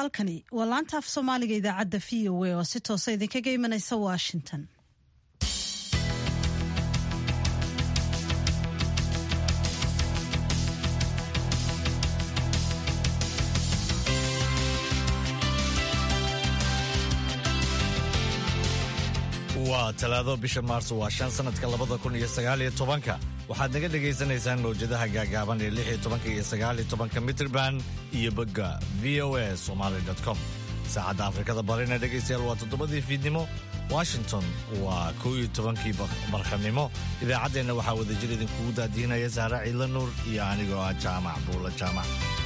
halkani waa laanta af soomaaliga idaacadda v o a oo si toosa idinkaga imanaysa washington waa talaado bisha maarso waa shan sanadka labada kun iyo sagaaliyo tobanka waxaad naga dhagaysanaysaan mawjadaha gaagaaban ee lix iyo tobanka iyo sagaaliyo tobanka mitrban iyo bogga v o a somaly com saacadda afrikada barina dhegaystayaal waa toddobadii fiidnimo washington waa kow iyo tobankii barqanimo idaacaddeenna waxaa wadajir idinkugu daadiinaya sahra ciidla nuur iyo anigoo ah jaamac buula jaamac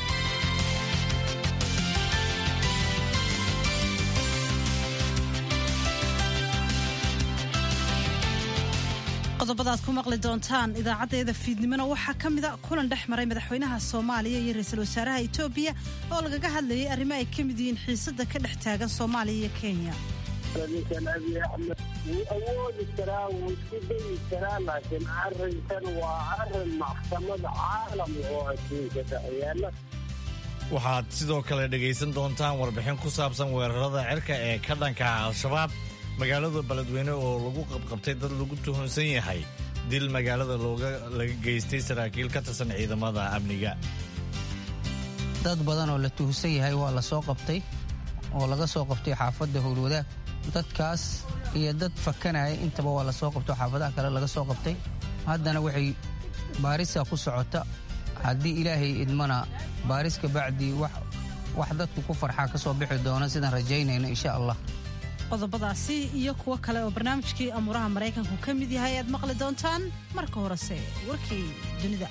qodobadaad ku maqli doontaan idaacaddeeda fiidnimona waxaa ka mida kulan dhex maray madaxweynaha soomaaliya iyo ra-iisul wasaaraha etoobiya oo lagaga hadlayay arrimo ay ka mid yihiin xiisada ka dhex taagan soomaaliya iyo kenya ninkan abiy axmed wuu awoodi karaa wuu isku dayi karaa laakiin arrinkan waa arrin maxkamada caalam oo adduunka dhexyaala waxaad sidoo kale dhegaysan doontaan warbixin ku saabsan weerarada cirka ee ka dhanka ah al-shabaab magaalada beledweyne oo lagu qabqabtay dad lagu tuhunsan yahay dil magaalada laga geystay saraakiil ka tirsan ciidamada amniga dad badan oo la tuhunsan yahay waa la soo qabtay oo laga soo qabtay xaafadda howlwadaag dadkaas iyo dad fakanaya intaba waa la soo qabtay xaafadaha kale laga soo qabtay haddana waxay baarisa ku socota haddii ilaahay idmana baaris kabacdii wax dadku ku farxaa ka soo bixi doona sidaan rajaynayno insha allah qodobadaasi iyo kuwo kale oo barnaamijkii amuuraha maraykanku ka mid yahay aad maqli doontaan marka horese warkii dunida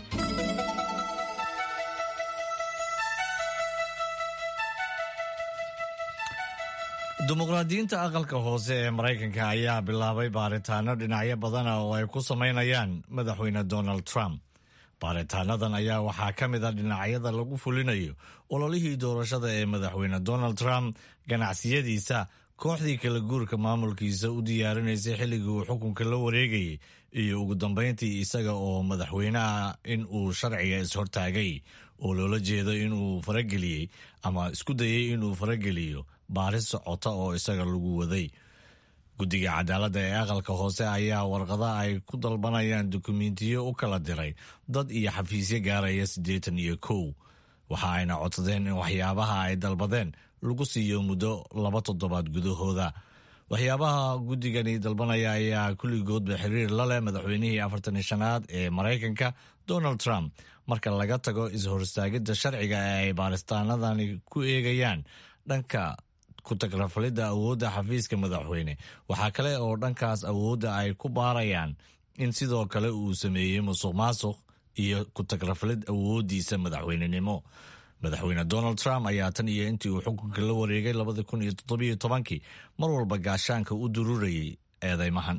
dimuqraadiyiinta aqalka hoose ee maraykanka ayaa bilaabay baaritaano dhinacyo badana oo ay ku samaynayaan madaxweyne donald trump baaritaanadan ayaa waxaa ka mid a dhinacyada lagu fulinayo ololihii doorashada ee madaxweyne donald trump ganacsiyadiisa kooxdii kala guurka maamulkiisa u diyaarinaysay xilligii uu xukunka la wareegayay iyo ugu dambayntii isaga oo madaxweyneah in uu sharciga ishortaagay oo loola jeedo inuu farageliyey ama isku dayay inuu farageliyo baaris socota oo isaga lagu waday guddiga cadaaladda ee aqalka hoose ayaa warqada ay ku dalbanayaan dukumentiyo u kala diray dad iyo xafiisyo gaaraya siddeetan iyo kow waxa ayna codsadeen in waxyaabaha ay dalbadeen lagu siiyo muddo laba toddobaad gudahooda waxyaabaha guddigani dalbanaya ayaa kulligoodba xiriir la leh madaxweynihii afartan iyo shanaad ee maraykanka donald trump marka laga tago is-horistaagidda sharciga ee ay baaristaanadani ku eegayaan dhanka ku-tagrafalidda awoodda xafiiska madaxweyne waxaa kale oo dhankaas awoodda ay ku baarayaan in sidoo kale uu sameeyey musuq maasuq iyo ku-tagrafalid awooddiisa madaxweynenimo madaxweyne donald trump ayaa tan iyo intii uu xukunka la wareegay labada kun iyo toddobiyo tobankii mar walba gaashaanka u dururayay eedeymahan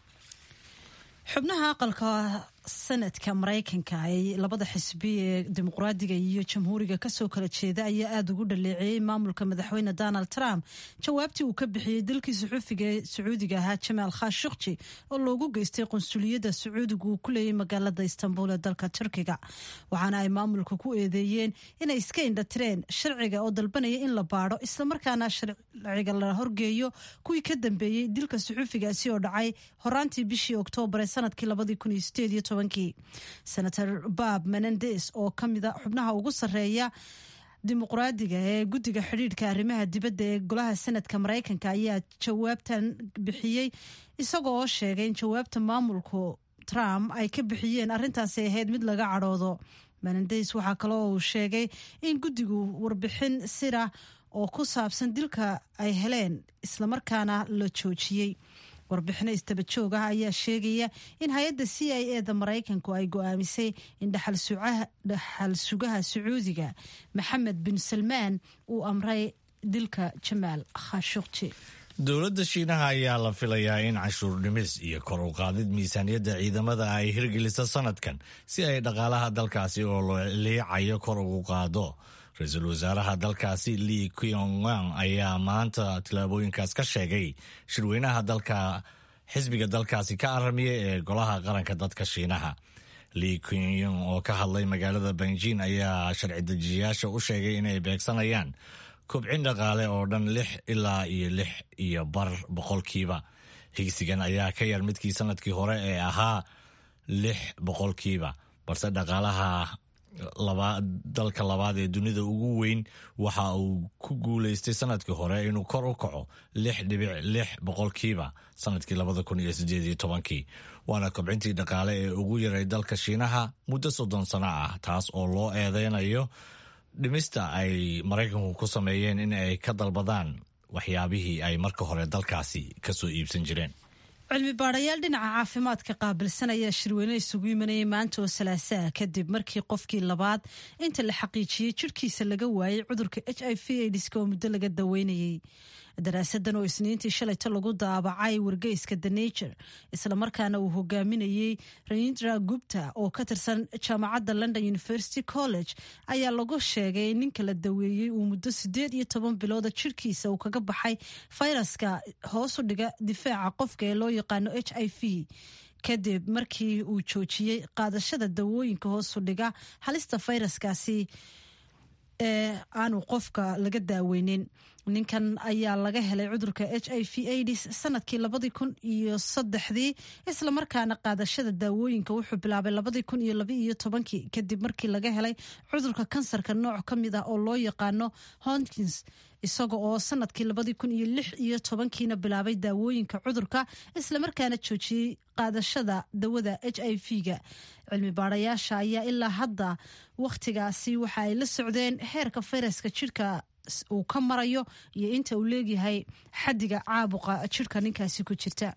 xubnaha aqalka sanadka maraykanka ee labada xisbi ee dimuqraadiga iyo jamhuuriga kasoo kala jeeda ayaa aada ugu dhaleeceeyey maamulka madaxweyne donald trump jawaabtii uu ka bixiyey dalkii suxuufiga ee sacuudiga ahaa jamaal khashukji oo loogu geystay qunsuliyadda sacuudiga uu ku leeyay magaalada istanbul ee dalka turkiga waxaana ay maamulka ku eedeeyeen inay iska indhatireen sharciga oo dalbanaya in la baadho islamarkaana sharciga la horgeeyo kuwii ka dambeeyey dilka suxuufigaasi oo dhacay horaantii bishii oktoobar ee sanadkii labadii kun iyo sideed iyo senator bob menendes oo ka mida xubnaha ugu sarreeya dimuqraadiga ee guddiga xidhiidhka arrimaha dibadda ee golaha senadka maraykanka ayaa jawaabtan bixiyey isagoo oo sheegay in jawaabta maamulku trump ay ka bixiyeen arrintaasi ahayd mid laga cadhoodo menendes waxaa kale oo uu sheegay in guddigu warbixin sira oo ku saabsan dilka ay heleen islamarkaana la joojiyey warbixino istaba joog ah ayaa sheegaya in hay-adda c i e da maraykanku ay go-aamisay in dhaxal sugaha sacuudiga maxamed bin salmaan uu amray dilka jamaal khashukji dowladda shiinaha ayaa la filayaa in cashuur dhimis iyo kor u qaadid miisaaniyadda ciidamada ay hirgelisa sanadkan si ay dhaqaalaha dalkaasi oo loo liicayo kor ugu qaado ra-iisul wasaaraha dalkaasi li kyongang ayaa maanta tillaabooyinkaas ka sheegay shirweynaha dalka xisbiga dalkaasi ka aramiya ee golaha qaranka dadka shiinaha li kyongyong oo ka hadlay magaalada benjin ayaa sharci dejiyayaasha u sheegay inay beegsanayaan kobcin dhaqaale oo dhan lix ilaa iyo lix iyo bar boqolkiiba higsigan ayaa ka yar midkii sanadkii hore ee ahaa lix boqolkiiba balse dhaqaalaha dalka labaad ee dunida ugu weyn waxa uu ku guuleystay sanadkii hore inuu kor u kaco lix dhibic lix boqolkiiba sanadkii labada kun iyo sideed iyo tobankii waana kobcintii dhaqaale ee ugu yaray dalka shiinaha muddo soddon sano ah taas oo loo eedeynayo dhimista ay maraykanku ku sameeyeen in ay ka dalbadaan waxyaabihii ay marka hore dalkaasi kasoo iibsan jireen cilmi baadhayaal dhinaca caafimaadka qaabilsan ayaa shirweyne isugu imanayay maanta oo salaasaha kadib markii qofkii labaad inta la xaqiijiyey jirhkiisa laga waayey cudurka h i v aidiska oo muddo laga daweynayey daraasadan oo isniintii shalayta lagu daabacay wargeyska the nature islamarkaana uu hogaaminayey rayindra gupta oo ka tirsan jaamacadda london university college ayaa lagu sheegay in ninka la daweeyey uu muddo sideed iyo toban bilooda jirhkiisa uu kaga baxay fayraska hoosu dhiga difaaca qofka ee loo yaqaano h i v kadib markii uu joojiyey qaadashada dawooyinka hoosu dhiga halista fayraskaasi ee aanu qofka laga daaweynin ninkan ayaa laga helay cudurka h i v aids sanadkii labadii kun iyo saddexdii islamarkaana qaadashada daawooyinka wuxuu bilaabay labadii kun iyo laba iyo tobankii kadib markii laga helay cudurka kansarka nooc ka mid ah oo loo yaqaano honkins isaga oo sanadkii labadii kun iyo lix iyo tobankiina bilaabay daawooyinka cudurka islamarkaana joojiyey qaadashada dawada h i v-ga cilmi baarayaasha ayaa ilaa hadda wakhtigaasi waxa ay la socdeen heerka fayraska jirka uu ka marayo iyo inta uu leegyahay xadiga caabuqa jirka ninkaasi ku jirta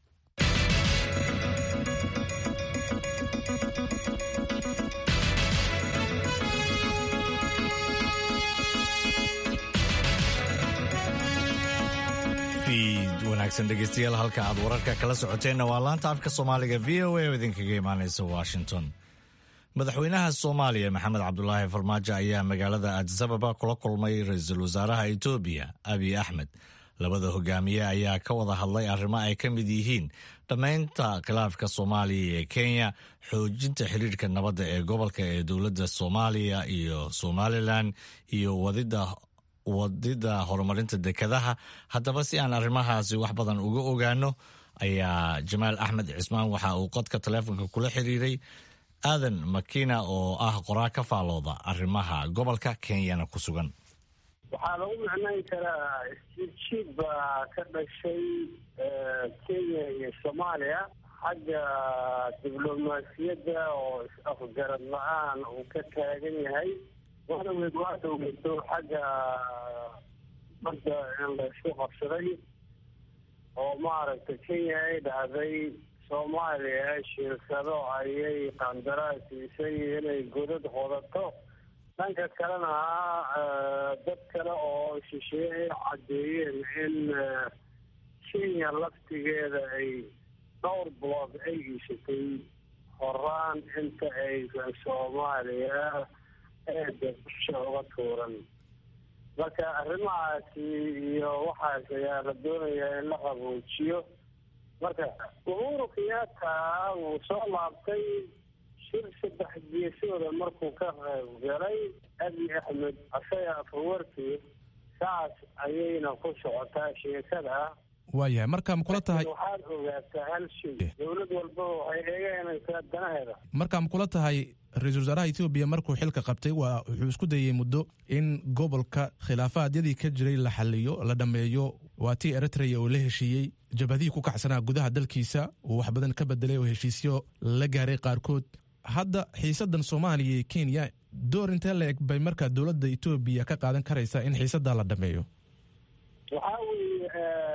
wanaagsan dhegeystayaal halka aad wararka kala socoteenna waa laanta afka soomaaliga v o a oo idinkaga imaaneysa washington madaxweynaha soomaaliya maxamed cabdulaahi farmaajo ayaa magaalada adisababa kula kulmay ra-iisul wasaaraha etoobiya abiy axmed labada hogaamiye ayaa ka wada hadlay arrimo ay ka mid yihiin dhammaynta khilaafka soomaaliya ee kenya xoojinta xiriirka nabadda ee gobolka ee dowladda soomaaliya iyo somalilan iyo wadida wadida horumarinta dekadaha haddaba si aan arrimahaasi wax badan uga ogaano ayaa jamaal axmed cismaan waxa uu qodka taleefonka kula xiriiray aadan makina oo ah qoraa ka faalooda arrimaha gobolka kenyana ku sugan waxaa lagu macnayn karaa isjiidjiid baa ka dhashay kenya iyo soomaaliya xagga diblomaasiyadda oo is-afgarad la-aan uu ka taagan yahay waana weyd waa dhoweyso xagga badda in laysku qabsaday oo maaragtay kenya ay dhahday soomaaliya shirkado ayay qandaraas siisay inay godad qodato dhanka kalena dad kale oo shisheeye ay caddeeyeen in kenya laftigeeda ay dhowr blood ay iishatay horaan inta aysan soomaaliya eeda dusha uga tuuran marka arrimahaasi iyo waxaas ayaa la doonayaa in la qaboojiyo marka uhuru kenyatta wuu soo laabtay shir saddex geesooda markuu ka qayb galay abiy axmed asaga afawarkii saas ayayna ku socotaa sheekada waayahay marka ma kula tahay waxaad ogaataa hal shay dowlad walbaba waxay eeganaysaa danaheeda marka ma kula tahay ra-iisul wasaaraha etoobiya markuu xilka qabtay waa wuxuu isku dayey muddo in gobolka khilaafaadyadii ka jiray la xaliyo la dhammeeyo waa tii eritrea oo la heshiiyey jabhadihii ku kacsanaa gudaha dalkiisa uu wax badan ka bedelay oo heshiisyo la gaaray qaarkood hadda xiisadan soomaaliya iyo kenya door intee la eg bay markaa dowladda etoobiya ka qaadan karaysaa in xiisadaa la dhammeeyo waxaa weeye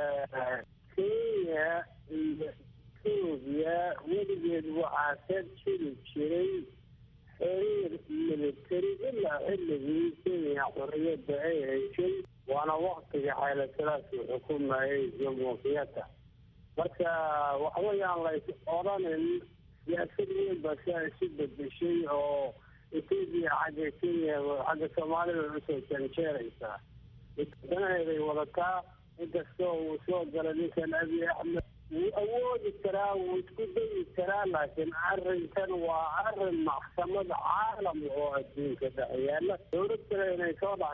kenya iyo etoobiya weligeed waxaa ka jiri jiray xiriir military ilaa xilligii kenya xorriyadda ay heshay waana waktiga xaylasalaasi xukumayay jamhuuriyadda marka waxweyaan lays odhanin siyaasad weyn baa si ay isu bedeshay oo etoobiya xagga kenya xagga soomaalida usoo janjeeraysaa danaheeday wadataa inkastoo uu soo galay ninkan abiy axmed wuu awoodi karaa wuu isku dayi karaa laakiin arrinkan waa arrin maxkamad caalam oo adduunka dhex yaala dowlad kale inay soo dhex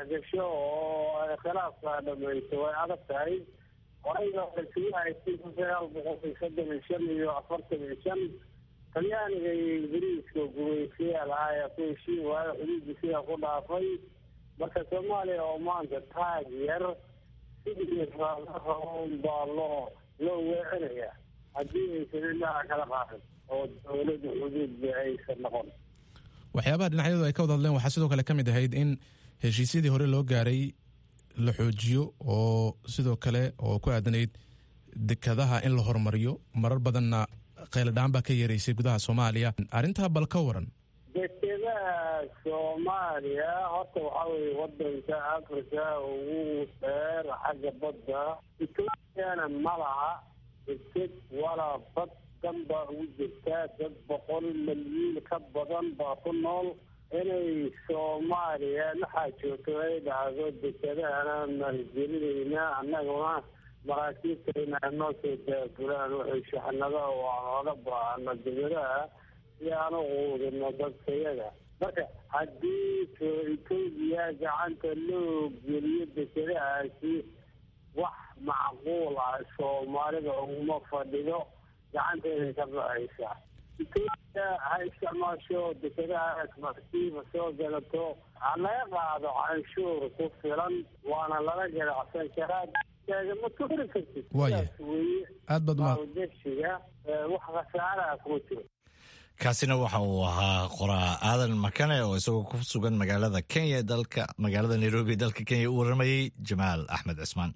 dhexgasho oo ay khilaafka dhamayso way adag tahay horayga isugu haystay kun sagaal boqol iyo soddon iyo shan iyo afartan iyo shan talyaaniga iyo ingiriiska gumaystayaal ah ayaa ku heshiin waayo xuduudda sidaa ku dhaafay marka soomaaliya oo maanta taag yar sidii raadaroon baa loo loo weecinaya haddii aysan indhaha kala qaadin oo dowladda xuduudba aysan noqon waxyaabaha dhinacyadu ay ka wada hadleen waxaa sidoo kale ka mid ahayd in heshiisyadii hore loo gaaray la xoojiyo oo sidoo kale oo ku aadanayd dekadaha in la horumariyo marar badanna qayladhaan baa ka yeeraysay gudaha soomaaliya arrintaa bal ka waran dekedaha soomaaliya horta waxaa weye wadanka africa ugu dheer xagga badda ethoopiana ma laha deked walaa bad dan baa ugu jirtaa dad boqol malyiin ka badan baa ku nool inay soomaaliya waxaa joogto ay dhacdo dekedahana maalgelinayna annaguna maraakiibtayna noo soo daabulaan waxay shaxnada oo aan oga baahano degadaha si aan u quudino dadkayaga marka haddii etoobiya gacanta loo geliyo dekedahaasi wax macquul ah soomaalida uguma fadhido gacanteeday ka baxaysaa etoobiya ha isticmaasho dekedahaas markiiba soo galato ha laga qaado canshuur ku filan waana lala ganacsan karaa ma tuuri kartid Waaya. sidaas weeye aad baad uma maalgashiga wax khasaaraha kuma jiro kaasina waxa uu ahaa qoraa aadan makane oo isagoo ku sugan magaalada kenya ee dalka magaalada nairobi ee dalka kenya u waramayey jamaal axmed cismaan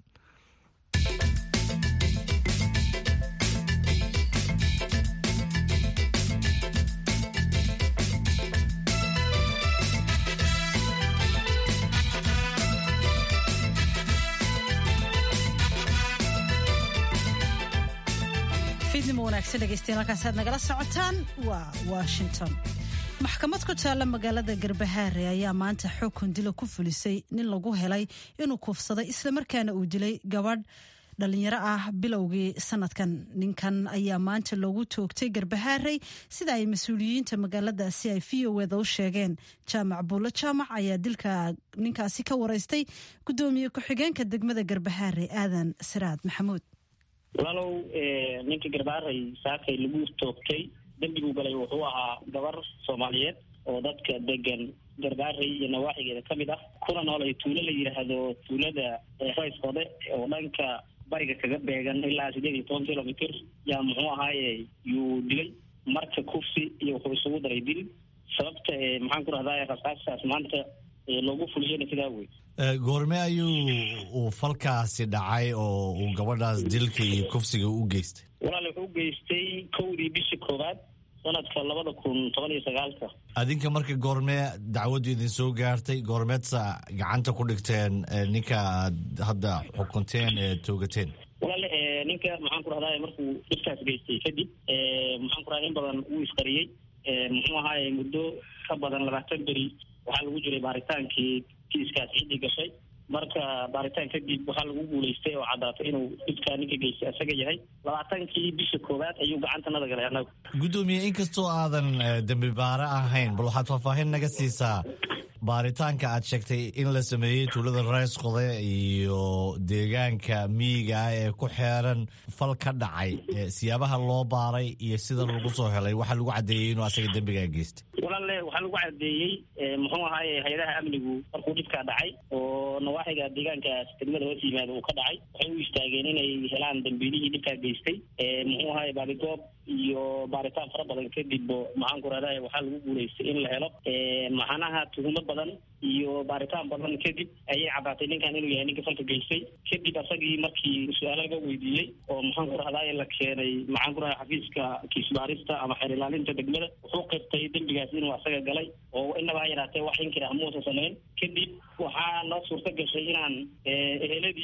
fiidnimo wanaagsan dhegeystayaal halkaas aad nagala socotaan waa washington maxkamad ku taalla magaalada garbahaare ayaa maanta xukun dila ku fulisay nin lagu helay inuu kuufsaday islamarkaana uu dilay gabadh dhalinyaro ah bilowgii sanadkan ninkan ayaa maanta loogu toogtay garbahaarey sida ay mas-uuliyiinta magaaladaasi ay v o eda u sheegeen jaamac buulo jaamac ayaa dilka ninkaasi ka wareystay gudoomiye ku-xigeenka degmada garbahaare aadan siraad maxamuud walaalow ninka garbaaray saakay lagu toogtay dembiguu galay wuxuu ahaa gabar soomaaliyeed oo dadka degan garbaaray iyo nawaaxigeeda ka mid ah kuna nool ay tuulo la yidhaahdo tuulada rayskode oo dhanka bariga kaga beegan ilaa sideed iyo toban kilomitr yaa muxuu ahaaye yuu dilay marka kufsi iyo wuxuu isugu daray dil sababta maxaan ku rahdaa rasaasaas maanta loogu fuliyena sidaa wey goorme ayuu uu falkaasi dhacay oo uu gabadhaas dilka iyo kufsiga u geystay walaal wuxuu geystay kowdii bishii koowaad sanadka labada kun toban iyo sagaalka adinka marka goormee dacwaddu idin soo gaartay goormeedsa gacanta ku dhigteen ninka aad hadda xukunteen ee toogateen walaale ninka maxaan ku rahdaa markuu dhibkaas geystay kadib maxaan ku rahdaa in badan wuu isqariyey muxuu ahaaye muddo ka badan labaatan beri waxaa lagu jiray baaritaankii kiiskaas ciddii gashay marka baaritaan kadib waxaa lagu guulaystay oo caddaatay inuu dhibkaa ninka geystay isaga yahay labaatankii bisha koowaad ayuu gacantanada galay annagu guddoomiye inkastoo aadan dembi baare ahayn bal waxaad faahfaahin naga siisaa baaritaanka aad sheegtay in la sameeyey tuulada reesqode iyo deegaanka miyiga ah ee ku xeeran fal ka dhacay siyaabaha loo baaray iyo sida lagu soo helay waxaa lagu caddeeyey inuu asaga dembigaa geystay walaale waxaa lagu cadeeyey muxuu ahaaye hay-adaha amnigu markuu dhibkaa dhacay oo nawaaxiga deegaankaas degmada hoos yimaada uu ka dhacay waxay u istaageen inay helaan dambiilihii dhibkaa geystay muxuu ahaaye baabigoob iyo baaritaan fara badan kadib maxaan ku rahdaa waxaa lagu guulaystay in la helo maxanaha tuhumo badan iyo baaritaan badan kadib ayay caddaatay ninkan inuu yahay ninka falka geystay kadib asagii markii su-aalo laga weydiiyey oo maxaan ku rahdaa la keenay maxaan ku rahdaa xafiiska kiisbaarista ama xeer ilaalinta degmada wuxuu qirtay dembigaas inuu asaga galay oo inaba ha yaraatee wax inkira muusa samayn kadib waxaa noo suurta gashay inaan eheladii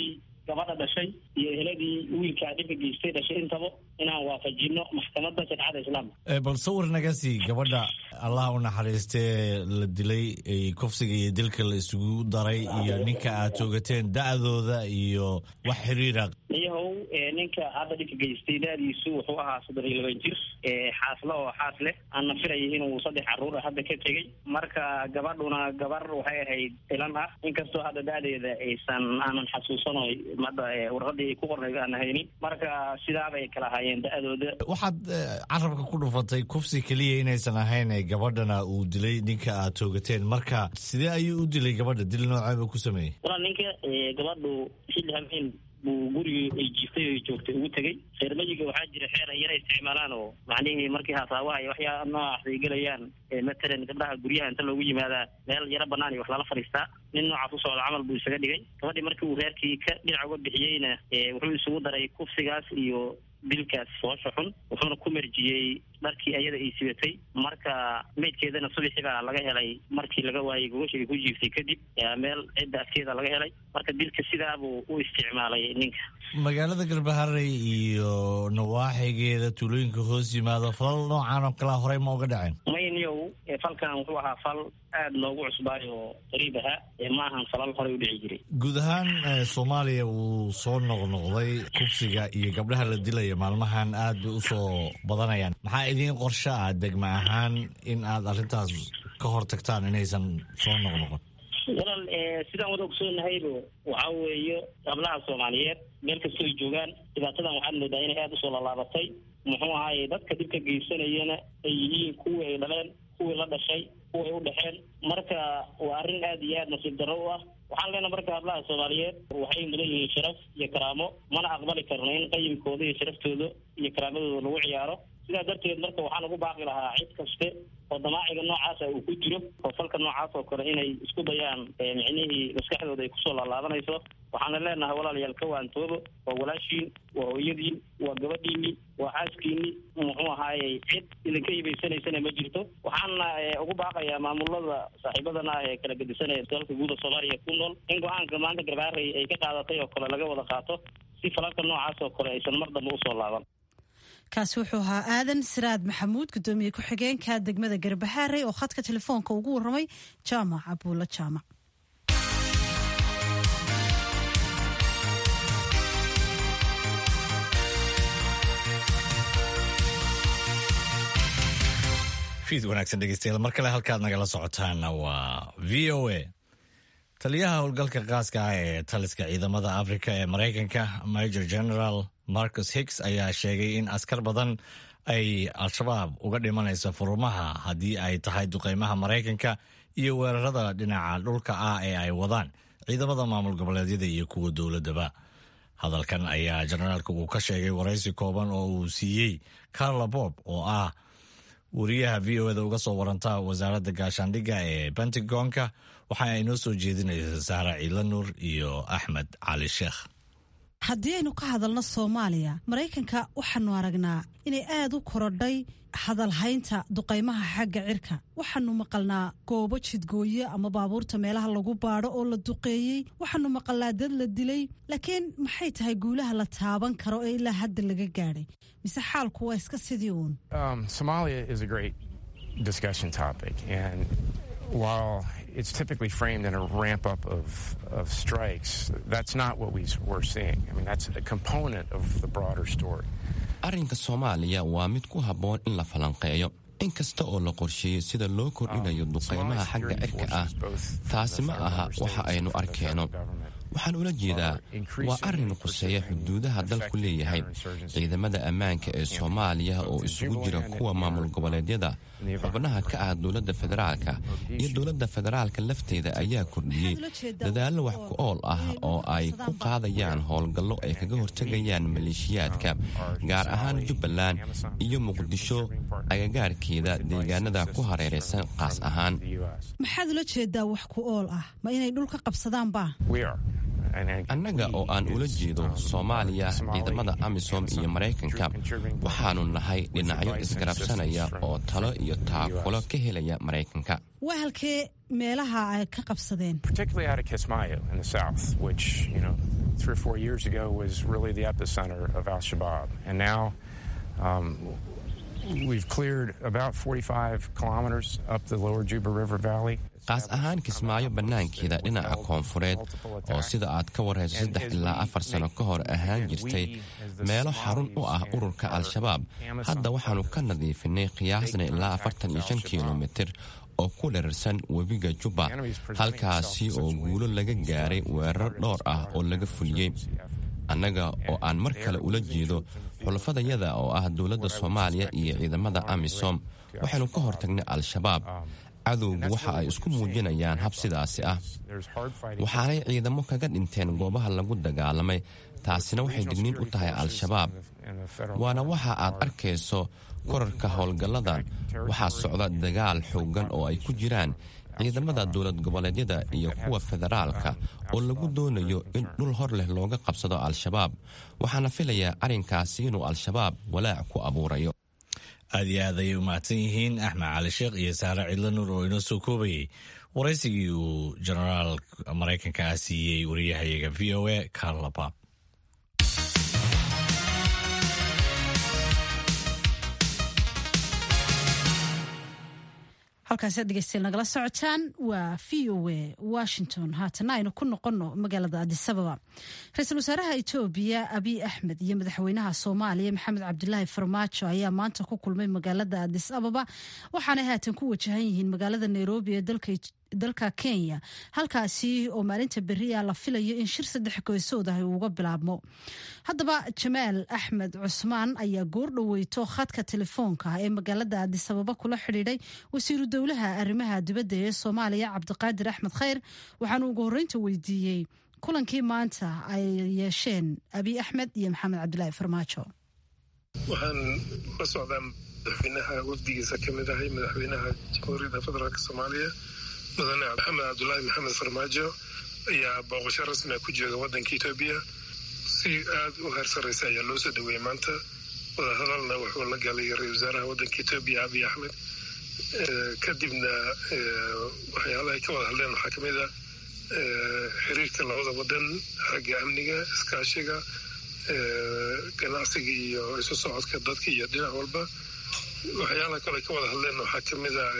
gabadha dhashay iyo eheladii wiilkaa dhibka geystay dhashay intaba inaan waafajino maxkamadda shareecada islaamka bal sawir naga sii gabadha allah u naxariistee la dilay kufsiga iyo dilka la isugu daray iyo ninka aad toogateen da-dooda iyo wax xiriira iyahow ninka hadda dhibka geystay da-diisu wuxuu ahaa soddon iyo laban jir xaasle oo xaas leh aanna filaya inuu saddex caruur ah hadda ka tegey marka gabadhuna gabar waxay ahayd ilan ah inkastoo hadda da-deeda aysan aanan xasuusano hadda warqadii ay ku qornay aan haynin marka sidaabay kala ahaayeen da-dooda waxaad carabka ku dhufatay kufsi keliya inaysan ahayn gabadhana uu dilay ninka aad toogateen marka sidee ayuu u dilay gabadha dil nooceeba ku sameeyey walaa ninka gabadhu xilli habeen buu gurigii ay jiiftay o joogtay ugu tegey reermayiga waxaa jira xeer ay yara isticmaalaan oo macnihii markii hasaabaha iyo waxyaa noocaas ay gelayaan matalan gabdhaha guryaha inta loogu yimaadaa meel yaro banaan iyo wax lala fadhiistaa nin noocaas u socda camal buu isaga dhigay gabadhii markii uu reerkii ka dhinac uga bixiyeyna wuxuu isugu daray kufsigaas iyo dilkaas foosha xun wuxuuna ku merjiyey dharkii ayada ay sibatay marka meydkeedana subaxii baa laga helay markii laga waayey gogosha ay ku jiiftay kadib meel cidda afkeeda laga helay marka dilka sidaabuu u isticmaalay ninka magaalada galbaharey iyo nawaaxigeeda tuulooyinka hoos yimaado falal noocan oo kalea horey ma uga dhaceen mayniyow falkan wuxuu ahaa fal aada noogu cusbaay oo qariib ahaa ma ahan falal horey u dhici jiray guud ahaan soomaaliya wuu soo noqnoqday kufsiga iyo gabdhaha la dilaya maalmahan aad bay usoo badanayaan maxaa idiin qorsho ah degma ahaan in aad arrintaas ka hor tagtaan inaysan soo noqnoqon walaal sidaan wada ogsoonnahaybo waxaa weeye gablaha soomaaliyeed meel kastoo ay joogaan dhibaatadan waxaad moodaa inay aada usoo lallaabatay muxuu ahaaye dadka dhibka geysanayana ay yihiin kuwii ay dhaleen kuwii la dhashay kuway u dhexeen marka waa arrin aada iyo aad nasiib darro u ah waxaan leenaha marka hablaha soomaaliyeed waxay mudan yihiin sharaf iyo karaamo mana aqbali karno in qayimkooda iyo sharaftooda iyo karaamadooda lagu ciyaaro sidaa darteed marka waxaan ugu baaqi lahaa cid kaste oo damaaciga noocaasa uu ku jiro oo falka noocaas oo kale inay isku dayaan micnihii maskaxdooda ay kusoo laalaabanayso waxaana leenahay walaalayaal ka waantoobo waa walaashiin waa hooyadiin waa gabadhiini waa xaaskiini muxuu ahaayey cid idinka hibaysanaysana ma jirto waxaana ugu baaqayaa maamulada saaxiibadana ah ee kala gedisanaya dalka guuda soomaaliya ku nool in go-aanka maanta garbaarey ay ka qaadatay oo kale laga wada qaato si falalka noocaas oo kale aysan mar dambe usoo laaban kaasi wuxuu ahaa aadan siraad maxamuud gudoomiye ku-xigeenka degmada garbahaarey oo khadka telefoonka ugu waramay jaamac abuulo jaamac fiid wanaagsan dhegeystayaal mar kale halkaad nagala socotaana waa v o a taliyaha howlgalka qaaska ah ee taliska ciidamada afrika ee maraykanka major general marcus hicks ayaa sheegay in askar badan ay al-shabaab uga dhimanayso furumaha haddii ay tahay duqeymaha maraykanka iyo weerarada dhinaca dhulka ah ee ay wadaan ciidamada maamul goboleedyada iyo kuwa dowladaba hadalkan ayaa generaalka uu ka sheegay waraysi kooban oo uu siiyey carla bob oo ah wariyaha v o eda uga soo waranta wasaaradda gaashaandhigga ee pentagonka waxa ay noo soo jeedinaysa saara ciila nuur iyo axmed cali sheekh haddii aynu ka hadalno soomaaliya maraykanka waxaanu aragnaa inay aada u korodhay hadalhaynta duqaymaha xagga cirka waxaanu maqalnaa goobo jidgooye ama baabuurta meelaha lagu baadho oo la duqeeyey waxaanu maqalnaa dad la dilay laakiin maxay tahay guulaha la taaban karo ee ilaa hadda laga gaadhay mise xaalku waa iska sidii uun while it's typically framed in a ramp up of, of strikes, that's not what we, we're seeing. I mean, that's a component of the broader story. arrinka soomaaliya waa mid ku habboon in la falanqeeyo in kasta oo la qorsheeyo sida loo kordhinayo duqaymaha xagga cirka ah taasi ma aha waxa aynu arkeenno waxaan ula jeedaa waa arrin quseeya xuduudaha dalku leeyahay ciidamada ammaanka ee soomaaliya oo isugu jira kuwa maamul goboleedyada xubnaha ka ah dowladda federaalka iyo dowladda federaalka lafteeda ayaa kordhiyey dadaallo wax ku ool ah oo ay ku qaadayaan howlgallo ay kaga hortegayaan maleeshiyaadka gaar ahaan jubbaland iyo muqdisho agagaarkeeda deegaanada ku hareeraysan qaas ahaan maxaad ula jeedaa wax ku ool ah ma inay dhulka qabsadaanba annaga oo aan ula jeedo soomaaliya ciidamada amisom iyo maraykanka waxaanu nahay dhinacyo isgarabsanaya oo talo iyo taakulo ka helaya maraykanka waa halkee meelaha ay ka qabsadeen three or four years ago was really the epicenter of Al Shabaab. And now um, we've cleared about 45 kilometers up the lower Juba River Valley. qaas ahaan kismaayo bannaankeeda dhinaca koonfureed oo sida aad ka warhayso saddex ilaa afar sano ka hor ahaan jirtay meelo xarun u ah ururka al-shabaab hadda waxaannu ka nadiifinay qiyaasna ilaa afartan iyo shan kilomitir oo ku dherarsan webiga jubba halkaasi oo guulo laga gaaray weerar dhowr ah oo laga fuliyey annaga oo aan mar kale ula jeedo xulafadayada oo ah dowladda soomaaliya iyo ciidamada amisom waxaynu ka hortagnay al-shabaab cadowgu waxa ay isku muujinayaan hab sidaasi ah waxaanay ciidamo kaga dhinteen goobaha lagu dagaalamay taasina waxay digniin u tahay al-shabaab waana waxa aad arkayso korarka howlgalladan waxaa socda dagaal xooggan oo ay ku jiraan ciidamada dowlad goboleedyada iyo kuwa federaalka oo lagu doonayo in dhul hor leh looga qabsado al-shabaab waxaana filayaa arrinkaasi inuu al-shabaab walaac ku abuurayo aad iyo aad ayay u mahadsan yihiin axmed cali sheekh iyo saare cidlo nuur oo inoo soo koobayay waraysigii uu jenaraal maraykanka ah siiyey wariyahayaga v o a carlaba halkaasi dhegeystayaal nagala socotaan waa v o a washington haatana aynu ku noqonno magaalada adisababa ra-iisul wasaaraha etoobiya abiy axmed iyo madaxweynaha soomaaliya maxamed cabdilaahi farmaajo ayaa maanta ku kulmay magaalada adis ababa waxaanay haatan ku wajahan yihiin magaalada nairobi ee dalka kenya halkaasi oo maalinta beriya la filayo in shir saddex goysood ah uuga bilaabmo haddaba jamaal axmed cusmaan ayaa goordhoweyto khadka telefoonka ee magaalada adisababa kula xidhiidhay wasiiru dowlaha arrimaha dibadda ee soomaaliya cabdiqaadir axmed khayr waxaanu ugu horreynta weydiiyey kulankii maanta ay yeesheen abiy axmed iyo maxamed cabdilaahi farmaajo waxaan la socdaa madaxweynaha wafdigiisa ka mid ahay madaxweynaha jamhuuriyadda federaalk soomaaliya mudane maxamed cabdulaahi maxamed farmaajo ayaa booqasho rasmia ku jooga waddanka etoobiya si aada u heer sarreysa ayaa loo soo dhaweeyey maanta wadahadalna wuxuu la galay ra-isul wasaaraha waddanka etoobiya abiy axmed kadibna waxyaalahay ka wada hadleen waxaa kamid a xiriirka labada wadan xagga amniga iskaashiga ganacsiga iyo isu socodka dadka iyo dhinac walba waxyaalaha kale ka wada hadleen waxaa kamid a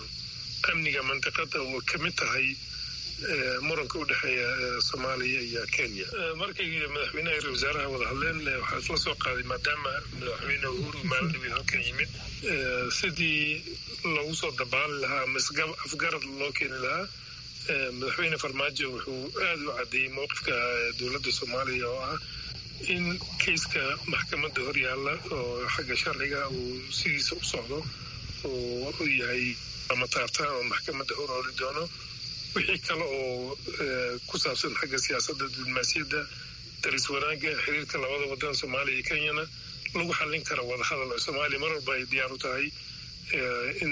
amniga mandiqada oo kamid tahay muranka u dhexeeya soomaaliya iyo kenya markay madaxweynaha ra wasaaraha wada hadleen waxaa isla soo qaaday maadaama madaxweyne uhuru maalindhaweed halkan yimid sidii lagu soo dabaali lahaa ama afgarad loo keeni lahaa madaxweyne farmaajo wuxuu aada u caddeeyey mowqifka dowladda soomaaliya oo ah in keiska maxkamadda horyaalla oo xagga sharciga uu sidiisa u socdo oo u yahay ama taartaan oo maxkamadda hor ooli doono wixii kale oo ku saabsan xagga siyaasadda diblomaasiyadda daris wanaagga xiriirka labada wadan soomaaliya iyo kenyana lagu xallin kara wadahadal oo soomaaliya mar walba ay diyaar u tahay in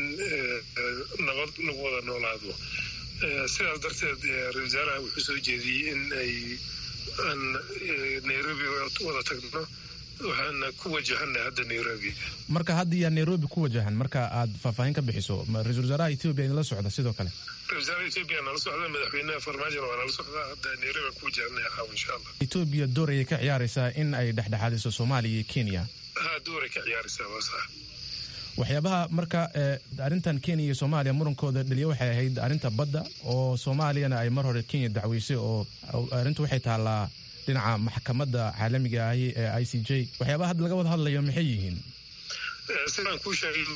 nabad lagu wada noolaado sidaas darteed ra-isul wasaaraha wuxuu soo jeediyey in ay aan nairobi wada tagno waxaana ku wajahana hadda nairobi marka hadda yaa nairobi ku wajahan marka aad faahfaahin ka bixiso ra-isul wasaaraha etoobiya idinla socda sidoo kale ra-isul wasaaraha etoobiya nala socda madaxweynaha farmaajona waa nala socdaa hadda nairobi ku wajahanaya caawa insha allah etoobiya door ayay ka ciyaaraysaa in ay dhexdhexaadiso soomaaliya iyo kenya ha dooray ka ciyaaraysaa waa sax waxyaabaha marka arrintan kenya iyo soomaaliya murankooda dhaliya waxay ahayd arrinta badda oo soomaaliyana ay mar hore kenya dacweysay oo arrintu waxay taallaa dhinaca maxkamadda caalamiga ahi ee i c j waxyaabaha hadda laga wada hadlayo maxay yihiin sidaan kuu sheegay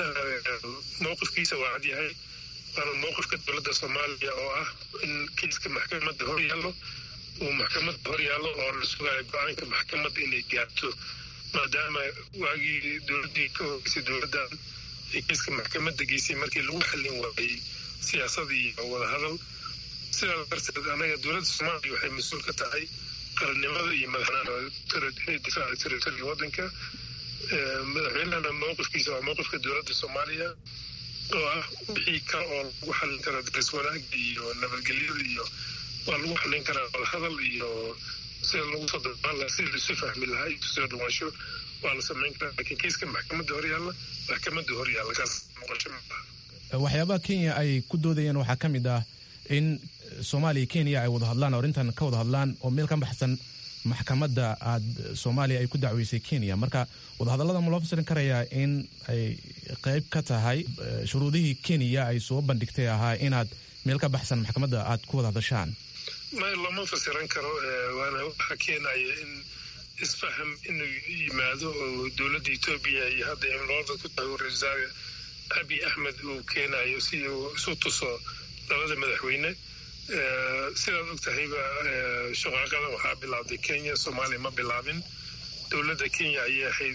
mowqifkiisa waa cad yahay waana mowqifka dowladda soomaaliya oo ah in kiiska maxkamadda hor yaallo uu maxkamadda hor yaallo oo la sugayo go-aanka maxkamadda inay gaarto maadaama waagii dowladdii ka horeysay dowladdan ay kiiska maxkamadda geysay markii lagu xallin waayey siyaasadii iyo wadahadal sidaas darteed anaga dowladda soomaaliya waxay mas-uul ka tahay qarannimada iyo madaxnimada inay difaaca territoriga waddanka madaxweynahana mowqifkiisa waa mowqifka dowladda soomaaliya oo ah wixii kale oo lagu xallin kara daris wanaaga iyo nabadgelyada iyo waa lagu xallin karaa wadahadal iyo sida lagu soo dabaan lahaa sida laisu fahmi lahaa iyo soo dhawaansho waa la samayn karaa laakiin kiiska maxkamadda hor yaalla maxkamadda hor yaalla kaas noqosho maaha waxyaabaha kenya ay ku doodayeen waxaa ka mid ah in soomaaliya kenya ay wada hadlaan oo arrintan ka wada hadlaan oo meel ka baxsan maxkamadda aad soomaaliya ay ku dacweysay kenya marka wadahadallada ma loo fasirin karayaa in ay qayb ka tahay shuruudihii kenya ay soo bandhigtay ahaa inaad meel ka baxsan maxkamadda aad ku wada hadashaan may lama fasiran karo waana waxa keenaya in isfaham inuu yimaado oo dowladda etoobiya iyo hadda imlooda ku tahay ra-isul wasaare abi axmed uu keenayo si uu isu tuso labada madaxweyne sidaad og tahayba shaqaaqada waxaa bilaabday kenya soomaaliya ma bilaabin dowladda kenya ayay ahayd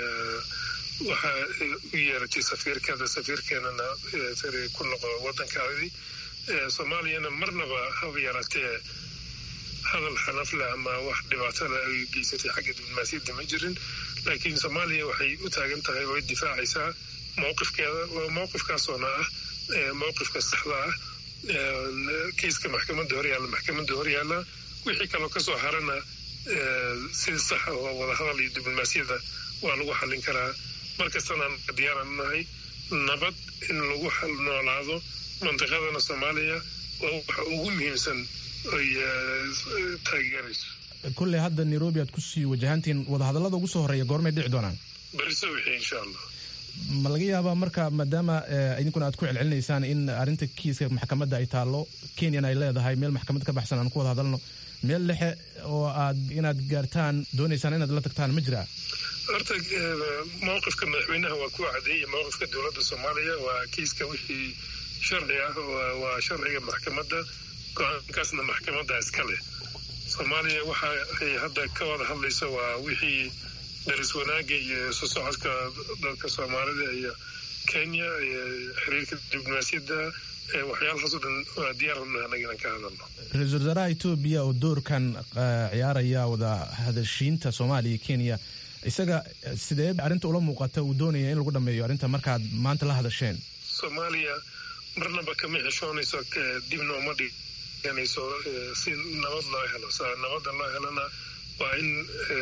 waxaa u yeeratay safiirkeeda safiirkeenana ku noqo waddankaadii soomaaliyana marnaba haba yaraatee hadal xanafle ama wax dhibaatala ay geysatay xagga diblomaasiyadda ma jirin laakiin soomaaliya waxay u taagan tahay oo difaacaysaa mowqifkeeda mowqifkaasoona ah mowqifka saxda ah kiiska maxkamadda horyaalla maxkamadda horyaalla wixii kaloo kasoo harana sida saxa oo wadahadal iyo diblomaasiyadda waa lagu xallin karaa markastana diyaaran nahay nabad in lagu noolaado mantiqadana soomaaliya waa waxa ugu muhiimsan ay taageerayso kulley hadda nairobi aad kusii wajahantiin wadahadallada ugu soo horreeya goormay dhici doonaan beriso wixii insha allah ma laga yaabaa marka maadaama idinkuna aad ku celcelinaysaan in arrinta kiiska maxkamadda ay taallo kenyana ay leedahay meel maxkamad ka baxsan aan ku wada hadalno meel dhexe oo aad inaad gaartaan doonaysaan inaad la tagtaan ma jiraa horta mowqifka madaxweynaha waa ku cadeeyay mowqifka dowladda soomaaliya waa kiiska wixii sharci ah waa sharciga maxkamadda go-aankaasna maxkamadda iska leh soomaaliya waxa ay hadda ka wada hadlayso waa wixii daris wanaaga iyo isu socodka dalka soomaalida iyo kenya iyo xiriirka diblomaasiyadda waxyaalahaasoo dhan waa diyaarna anagana ka hadalno ra-iisul wasaaraha etoobiya oo doorkan ciyaaraya wada hadashiinta soomaaliya iyo kenya isaga sidee arrinta ula muuqata uu doonaya in lagu dhameeyo arrinta markaad maanta la hadasheen soomaaliya marnaba kama xishoonayso dibna uma dhiganayso si nabad loo helo nabadda loo helana waa in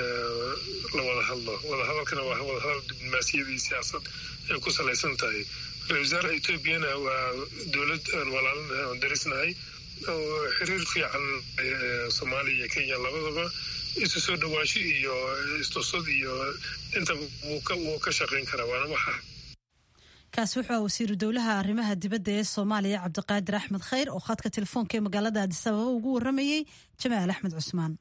la wada hadlo wadahadalkana waa wadahadal diblomaasiyadii siyaasad ay ku salaysan tahay ra-isul wasaaraha etoobiyana waa dowlad aan walaalinahay oon darisnahay oo xiriir fiican soomaaliya iyo kenya labadaba isu soo dhawaansho iyo istusad iyo inta wuu ka shaqayn karaa waana waxa kaasi wuxuu ah wasiiru dowlaha arrimaha dibadda ee soomaaliya cabdiqaadir axmed khayr oo khadka telefoonka ee magaalada addis ababa ugu waramayey jamaal axmed cusmaan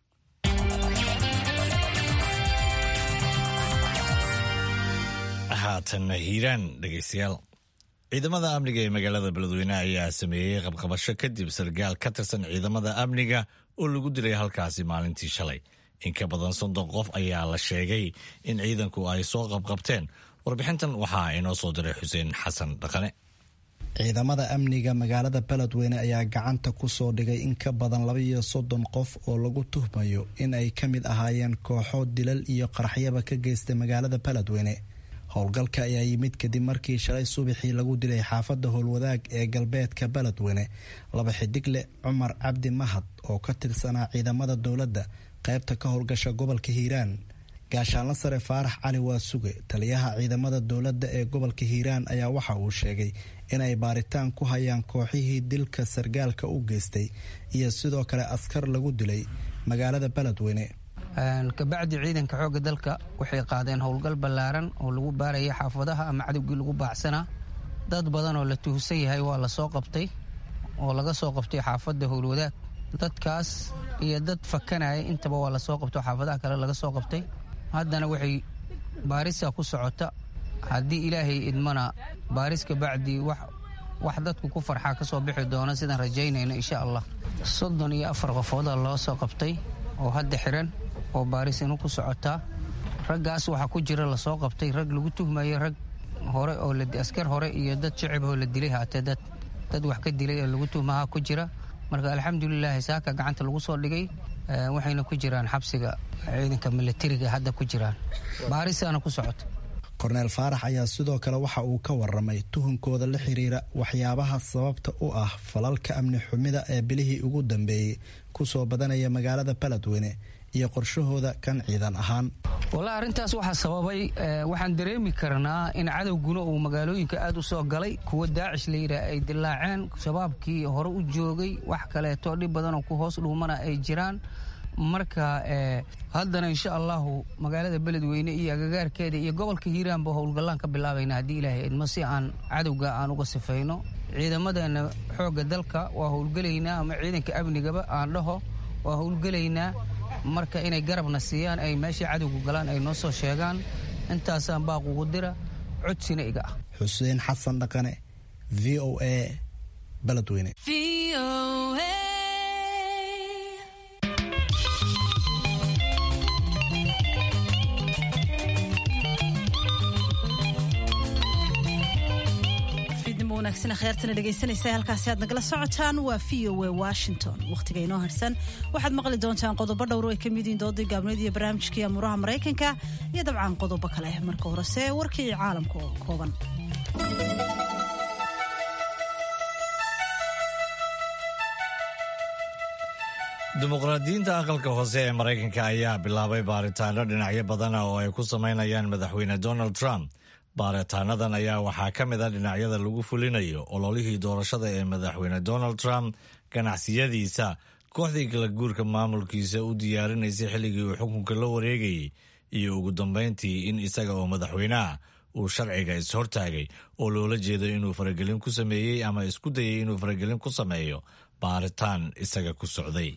haatanna hiiraan dhegaystayaal ciidamada amniga ee magaalada beledweyne ayaa sameeyey qabqabasho kadib sargaal ka tirsan ciidamada amniga oo lagu dilay halkaasi maalintii shalay in ka badan soddon qof ayaa la sheegay in ciidanku ay soo qabqabteen warbixintan waxaa inoo soo diray xuseen xasan dhaqane ciidamada amniga magaalada beledweyne ayaa gacanta ku soo dhigay in ka badan laba iyo soddon qof oo lagu tuhmayo in ay ka mid ahaayeen kooxo dilal iyo qaraxyaba ka geystay magaalada beledweyne howlgalka ayaa yimid kadib markii shalay subaxii lagu dilay xaafadda howlwadaag ee galbeedka beledweyne laba xidigle cumar cabdi mahad oo ka tirsanaa ciidamada dowladda qaybta ka howlgasha gobolka hiiraan gaashaanla sare faarax cali waasuge taliyaha ciidamada dowladda ee gobolka hiiraan ayaa waxa uu sheegay inay baaritaan ku hayaan kooxihii dilka sargaalka u geystay iyo sidoo kale askar lagu dilay magaalada beledweyne kabacdi ciidanka xoogga dalka waxay qaadeen howlgal ballaaran oo lagu baaraya xaafadaha ama cadowgii lagu baacsanaa dad badan oo la tuhsan yahay waa la soo qabtay oo laga soo qabtay xaafadda howlwadaag dadkaas iyo dad fakanaya intaba waa lasoo qabto xaafadaha kale laga soo qabtay haddana waxay baarisa ku socota haddii ilaahay idmana baaris kabacdi wax dadku ku farxaa ka soo bixi doona sidaan rajaynayno insha allah soddon iyo afar qofooda loo soo qabtay oo hadda xiran oo baaris inu ku socotaa raggaas waxaa ku jira lasoo qabtay rag lagu tuhmayo rag hore oo askar hore iyo dad shicib oo la dilay haatee dad dad wax ka dilay oo lagu tuhmaha ku jira marka alxamdulilaahi saaka gacanta lagu soo dhigay waxayna ku jiraan xabsiga ciidanka milatariga hadda ku jiraan baarisaana ku socota korneel faarax ayaa sidoo kale waxa uu ka waramay tuhunkooda la xiriira waxyaabaha sababta u ah falalka amni xumida ee bilihii ugu dambeeyey kusoo badanaya magaalada beledweyne iyo qorshahooda kan ciidan ahaan wallaahi arrintaas waxaa sababay waxaan dareemi karnaa in cadowguna uu magaalooyinka aad u soo galay kuwa daacish la yidhaah ay dilaaceen shabaabkii hore u joogay wax kaleeto dhib badanoo ku hoos dhuumana ay jiraan marka haddana insha allahu magaalada beledweyne iyo agagaarkeeda iyo gobolka hiiraanba howlgallaan ka bilaabayna haddii ilaahay idmo si aan cadowga aan uga sifayno ciidamadeena xoogga dalka waa howlgelaynaa ama ciidanka amnigaba aan dhaho waa howlgelaynaa marka inay garabna siiyaan ay meeshay cadowgu galaan ay noo soo sheegaan intaasaan baaqugu dira codsina iga ah xuseen xasan dhaqane v o a beledweyne khyaartana dhegaysanaysa halkaasi aad nagala socotaan waa v o a washington wakhtiga inoo harsan waxaad maqli doontaan qodobo dhowr ay ka mid yihiin doodii gaabneed iyo barnaamijkii amuuraha maraykanka iyo dabcan qodobo kale marka horese warkii caalamka oo kooban dimuqraadiyiinta aqalka hoose ee maraykanka ayaa bilaabay baaritaano dhinacyo badana oo ay ku samaynayaan madaxweyne donald trump baaritaanadan ayaa waxaa ka mid a dhinacyada lagu fulinayo ololihii doorashada ee madaxweyne donald trump ganacsiyadiisa kooxdii kala guurka maamulkiisa u diyaarinaysay xilligii uu xukunka la wareegayay iyo ugu dambayntii in isaga oo madaxweyneah uu sharciga is-hortaagay oo loola jeedo inuu faragelin ku sameeyey ama isku dayay inuu faragelin ku sameeyo baaritaan isaga ku socday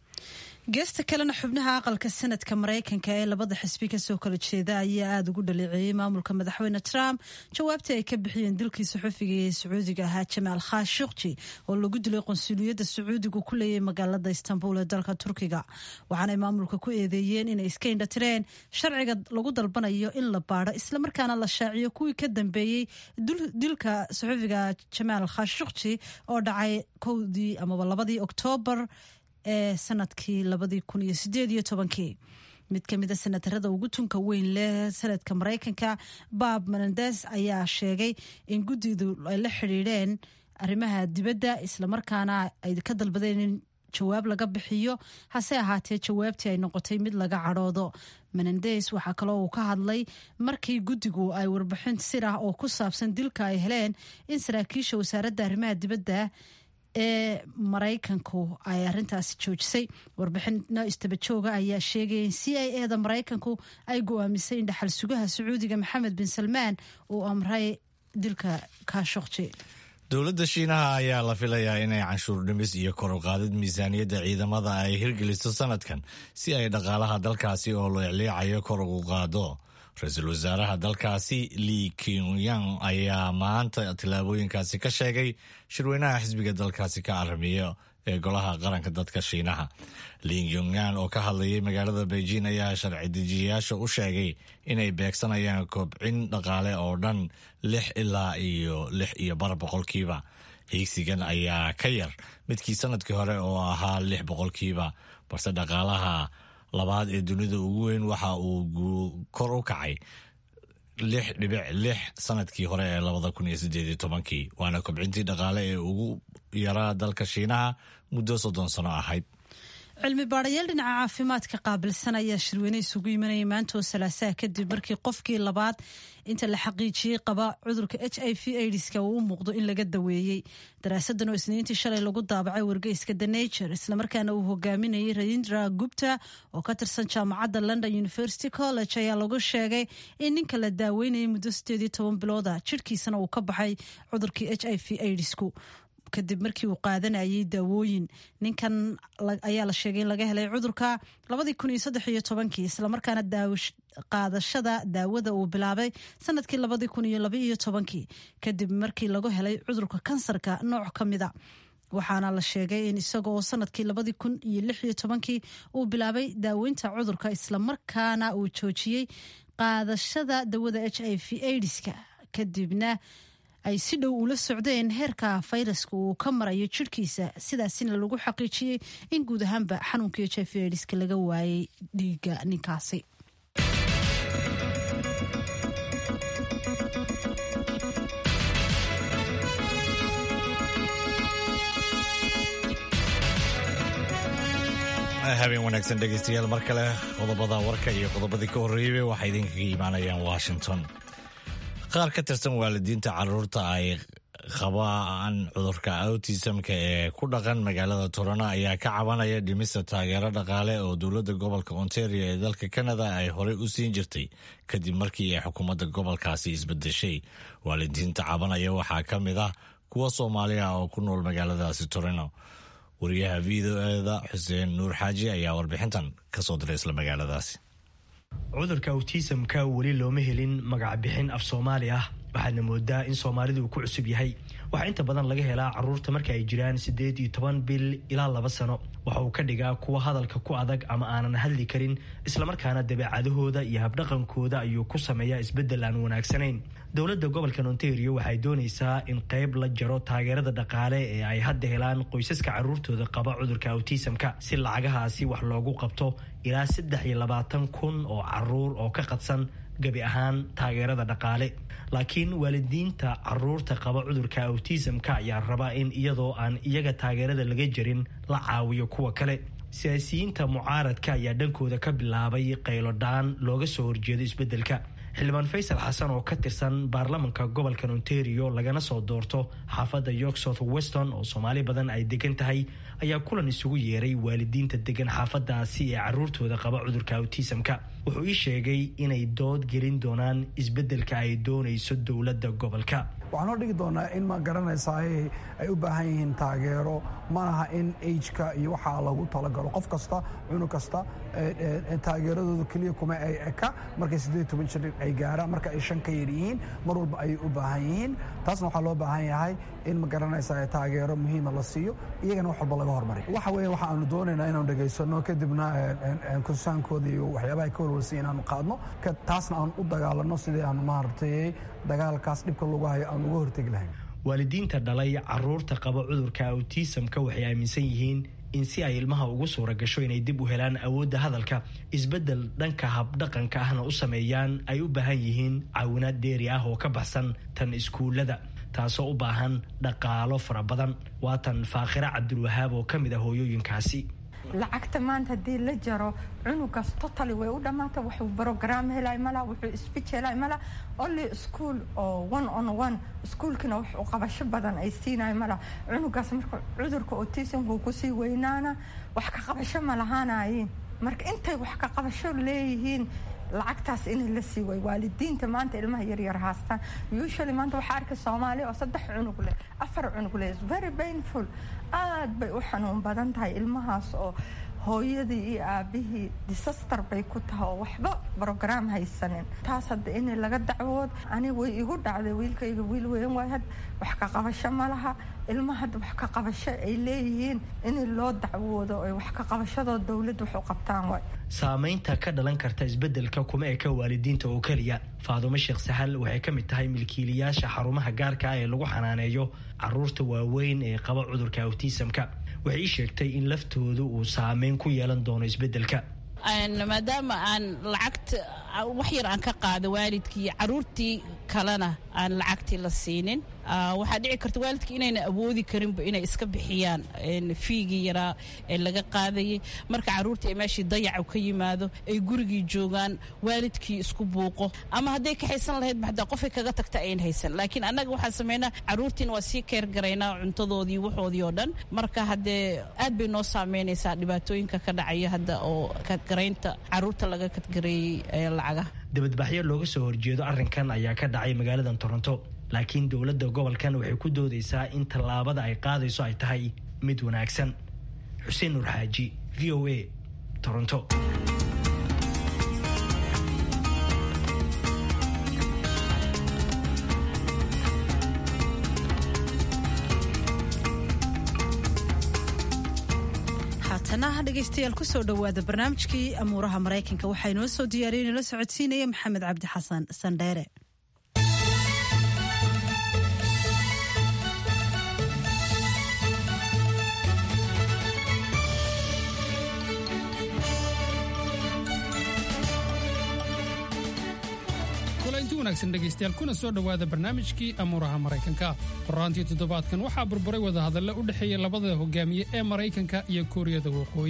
geesta kalena xubnaha aqalka sanadka maraykanka ee labada xisbi kasoo kala jeeda ayaa aada ugu dhaleeceeyey maamulka madaxweyne trump jawaabtii ay ka bixiyeen dilkii saxufiga ee sacuudiga ahaa jamaal khashukji oo lagu dilay qonsuliyadda sacuudigu ku leeyay magaalada istanbul ee dalka turkiga waxaanay maamulka ku eedeeyeen inay iska indhatireen sharciga lagu dalbanayo in la baadho islamarkaana la shaaciyo kuwii ka dambeeyey dilka saxufiga jamaal khashukji oo dhacay kowdii amaba labadii oktoobar ee sanadkii labadii kun iyo sideed iyo tobankii mid ka mid a senatarada ugu tunka weyn leh sanadka maraykanka bob menendes ayaa sheegay in guddidu ay la xidhiidheen arrimaha dibadda islamarkaana ay ka dalbadeen in jawaab laga bixiyo hase ahaatee jawaabtii ay noqotay mid laga cadhoodo menendes waxaa kaloo uu ka hadlay markii guddigu ay warbixin sir ah oo ku saabsan dilka ay heleen in saraakiisha wasaaradda arrimaha dibadda ee maraykanku ay arintaasi joojisay warbixino istabajooga ayaa sheegaya in c i eda maraykanku ay go-aamisay in dhaxal sugaha sacuudiga maxamed bin salmaan uu amray dilka kaashokji dowladda shiinaha ayaa la filayaa inay canshuur dhimis iyo kor u qaadid miisaaniyadda ciidamada ay hirgeliso sanadkan si ay dhaqaalaha dalkaasi oo leecleecayo kor ugu qaado ra-iisul wasaaraha dalkaasi li kyunyang ayaa maanta tillaabooyinkaasi ka sheegay shirweynaha xisbiga dalkaasi ka aramiya ee golaha qaranka dadka shiinaha li kyunyan oo ka hadlayay magaalada beijing ayaa sharci dejiyayaasha u sheegay inay beegsanayaan kobcin dhaqaale oo dhan lix ilaa iyo lix iyo bar boqolkiiba hiigsigan ayaa ka yar midkii sanadkii hore oo ahaa lix boqolkiiba balse dhaqaalaha labaad ee dunida ugu weyn waxa uu kor u kacay lix dhibic lix sanadkii hore ee labada kun iyo sideed iyo tobankii waana kobcintii dhaqaale ee ugu yaraa dalka shiinaha muddo soddon sano ahayd cilmi baadhayaal dhinaca caafimaadka qaabilsan ayaa shirweyne isugu imanayay maantoo salaasaha kadib markii qofkii labaad inta la xaqiijiyey qaba cudurka h i v aidiska uu u muuqdo in laga daweeyey daraasadan oo isniintii shalay lagu daabacay wargeyska the nature islamarkaana uu hogaaminayay rayindra gupta oo ka tirsan jaamacadda london university college ayaa lagu sheegay in ninka la daaweynayay muddo sideed iyo toban bilooda jidhkiisana uu ka baxay cudurkii h i v aidisku kadib markii uu qaadanayay daawooyin ninkan ayaa la sheegay in laga helay cudurka labadii kun iyo saddex iyo tobankii islamarkaana qaadashada daawada uu bilaabay sanadkii labadii kun iyo laba iyo tobankii kadib markii lagu helay cudurka kansarka nooc ka mida waxaana la sheegay in isaga oo sanadkii labadii kun iyo lix iyo tobankii uu bilaabay daaweynta cudurka islamarkaana uu joojiyey qaadashada dawada h i v aidiska kadibna ay si dhow ula socdeen heerka fayraska uu ka marayo jirhkiisa sidaasina lagu xaqiijiyey in guud ahaanba xanuunkii h i v aidiska laga waayay dhiiga ninkaasi habeen wanaagsan dhegaystayaal mar kale qodobada warka iyo qodobadii ka horreeyey waxay idinkaga imaanayaan washington qaar ka tirsan waalidiinta caruurta ay qabaan cudurka autismka ee ku dhaqan magaalada torona ayaa ka cabanaya dhimista taageero dhaqaale oo dowladda gobolka ontario ee dalka canada ay horey u siin jirtay kadib markii ay xukuumadda gobolkaasi isbedeshay waalidiinta cabanaya waxaa ka mid ah kuwa soomaaliya oo ku nool magaaladaasi torino wariyaha v o eda xuseen nuur xaaji ayaa warbixintan ka soo diray isla magaaladaasi cudurka autismka weli looma helin magacbixin af soomaali ah waxaadna moodaa in soomaalidu uu ku cusub yahay waxaa inta badan laga helaa caruurta marka ay jiraan siddeed iyo toban bil ilaa laba sano waxa uu ka dhigaa kuwa hadalka ku adag ama aanan hadli karin islamarkaana dabeecadahooda iyo habdhaqankooda ayuu ku sameeyaa isbeddel aan wanaagsanayn dowladda gobolkan ontario waxay doonaysaa in qayb la jaro taageerada dhaqaale ee ay hadda helaan qoysaska caruurtooda qaba cudurka autismka si lacagahaasi wax loogu qabto ilaa saddex iyo labaatan kun oo caruur oo ka qadsan gebi ahaan taageerada dhaqaale laakiin waalidiinta caruurta qaba cudurka autismka ayaa raba in iyadoo aan iyaga taageerada laga jarin la caawiyo kuwa kale siyaasiyiinta mucaaradka ayaa dhankooda ka bilaabay qaylodhaan looga soo horjeedo isbeddelka xildhibaan faysal xasan oo ka tirsan baarlamanka gobolkan ontario lagana soo doorto xaafadda york south weston oo soomaali badan ay degan tahay ayaa kulan isugu yeeray waalidiinta degan xaafadaasi ee caruurtooda qaba cudurka autismka wuxuu ii sheegay inay dood gelin doonaan isbeddelka ay doonayso dowladda gobolka waxaan hor dhigi doonaa in ma garanaysaa ay u baahan yihiin taageero malaha in ageka iyo waxaa lagu talagalo qof kasta cunug kasta taageeradooda keliya kuma ay eka markay siddeed toban jir ay gaaraan marka ay shan ka yar yihiin mar walba ayay u baahan yihiin taasna waxaa loo baahan yahay in ma garanaysaa taageero muhiima la siiyo iyagana wax walba laga hormariy waxa weeye waxa aanu doonaynaa inaanu dhegaysano kadibna kursaankooda iyo waxyaabaha ka walwalsan inaanu qaadno taasna aan u dagaalano sidii aanu maaragtay dagaalkaas dhibka lagu hayo aan uga hortegi lahayn waalidiinta dhalay caruurta qaba cudurka autismka waxay aaminsan yihiin in si ay ilmaha ugu suura gasho inay dib u helaan awoodda hadalka isbeddel dhanka habdhaqanka ahna u sameeyaan ay u baahan yihiin caawinaad dheeri ah oo ka baxsan tan iskuullada taasoo u baahan dhaqaalo fara badan waa tan faakhira cabdulwahaab oo ka mid ah hooyooyinkaasi lacagta maanta haddii la jaro cunugaas totally way u dhammaata wuxuu brogram helay mala wuxuu speech helay mala only school oo one on one iskuolkina wax u qabasho badan ay siinay mala cunugaas marka cudurka autismka kusii weynaana wax ka qabasho ma lahaanayiin marka intay wax ka qabasho leeyihiin lacagtaas in la sii way waalidiinta maanta ilmaha yaryar haastaan usually maanta waxaa arka soomaali oo saddex cunug leh afar cunug leh very painful aad bay u xanuun badan tahay ilmahaas oo hooyadii iyo aabihii disaster bay ku tahay oo waxba brogram haysanin taas hadda in laga dacwood ani way igu dhacday wiilkayga wiil weyn waay had wax ka qabasho ma laha ilma hadda wax ka qabasho ay leeyihiin in loo dacwoodo ay wax ka qabashadoo dowladda wax u qabtaan waay saamaynta ka dhalan karta isbeddelka kuma eka waalidiinta oo keliya faadumo sheekh sahal waxay ka mid tahay milkiilayaasha xarumaha gaarka ah ee lagu xanaaneeyo caruurta waaweyn ee qaba cudurka autismka waxay ii sheegtay in laftoodu uu saameyn ku yeelan doono isbeddelka maadaama aan lacagta wax yar aan ka qaado waalidkii caruurtii kalena aan lacagtii la siinin waxaa dhici karta waalidka inayna awoodi karinba inay iska bixiyaan fiigii yaraa ee laga qaadayay marka caruurtii ay meeshii dayacu ka yimaado ay gurigii joogaan waalidkii isku buuqo ama hadday ka haysan lahayd maxdaa qofay kaga tagta ayn haysan laakiin annaga waxaan sameynaa caruurtiina waa sii keer garaynaa cuntadoodii waxoodii oo dhan marka haddee aad bay noo saameynaysaa dhibaatooyinka ka dhacaya hadda oo kadgaraynta caruurta laga kadgareeyey lacagaha dibadbaxyo looga soo horjeedo arrinkan ayaa ka dhacay magaaladan toronto laakiin dowladda gobolkan waxay ku doodaysaa in tallaabada ay qaadayso ay tahay mid wanaagsan xuseen nuur xaaji v o a toronto haatana dhegaystayaal kusoo dhowaada barnaamijkii amuuraha maraykanka waxaa inoo soo diyaariya inala socodsiinaya maxamed cabdi xasan sandheere kulanti wanaagsan dhegaystayaal kuna soo dhowaada barnaamijkii amuuraha maraykanka qoraantii toddobaadkan waxaa burburay wadahadalle u dhexeeya labada hogaamiye ee maraykanka iyo kuuriyada waqooyi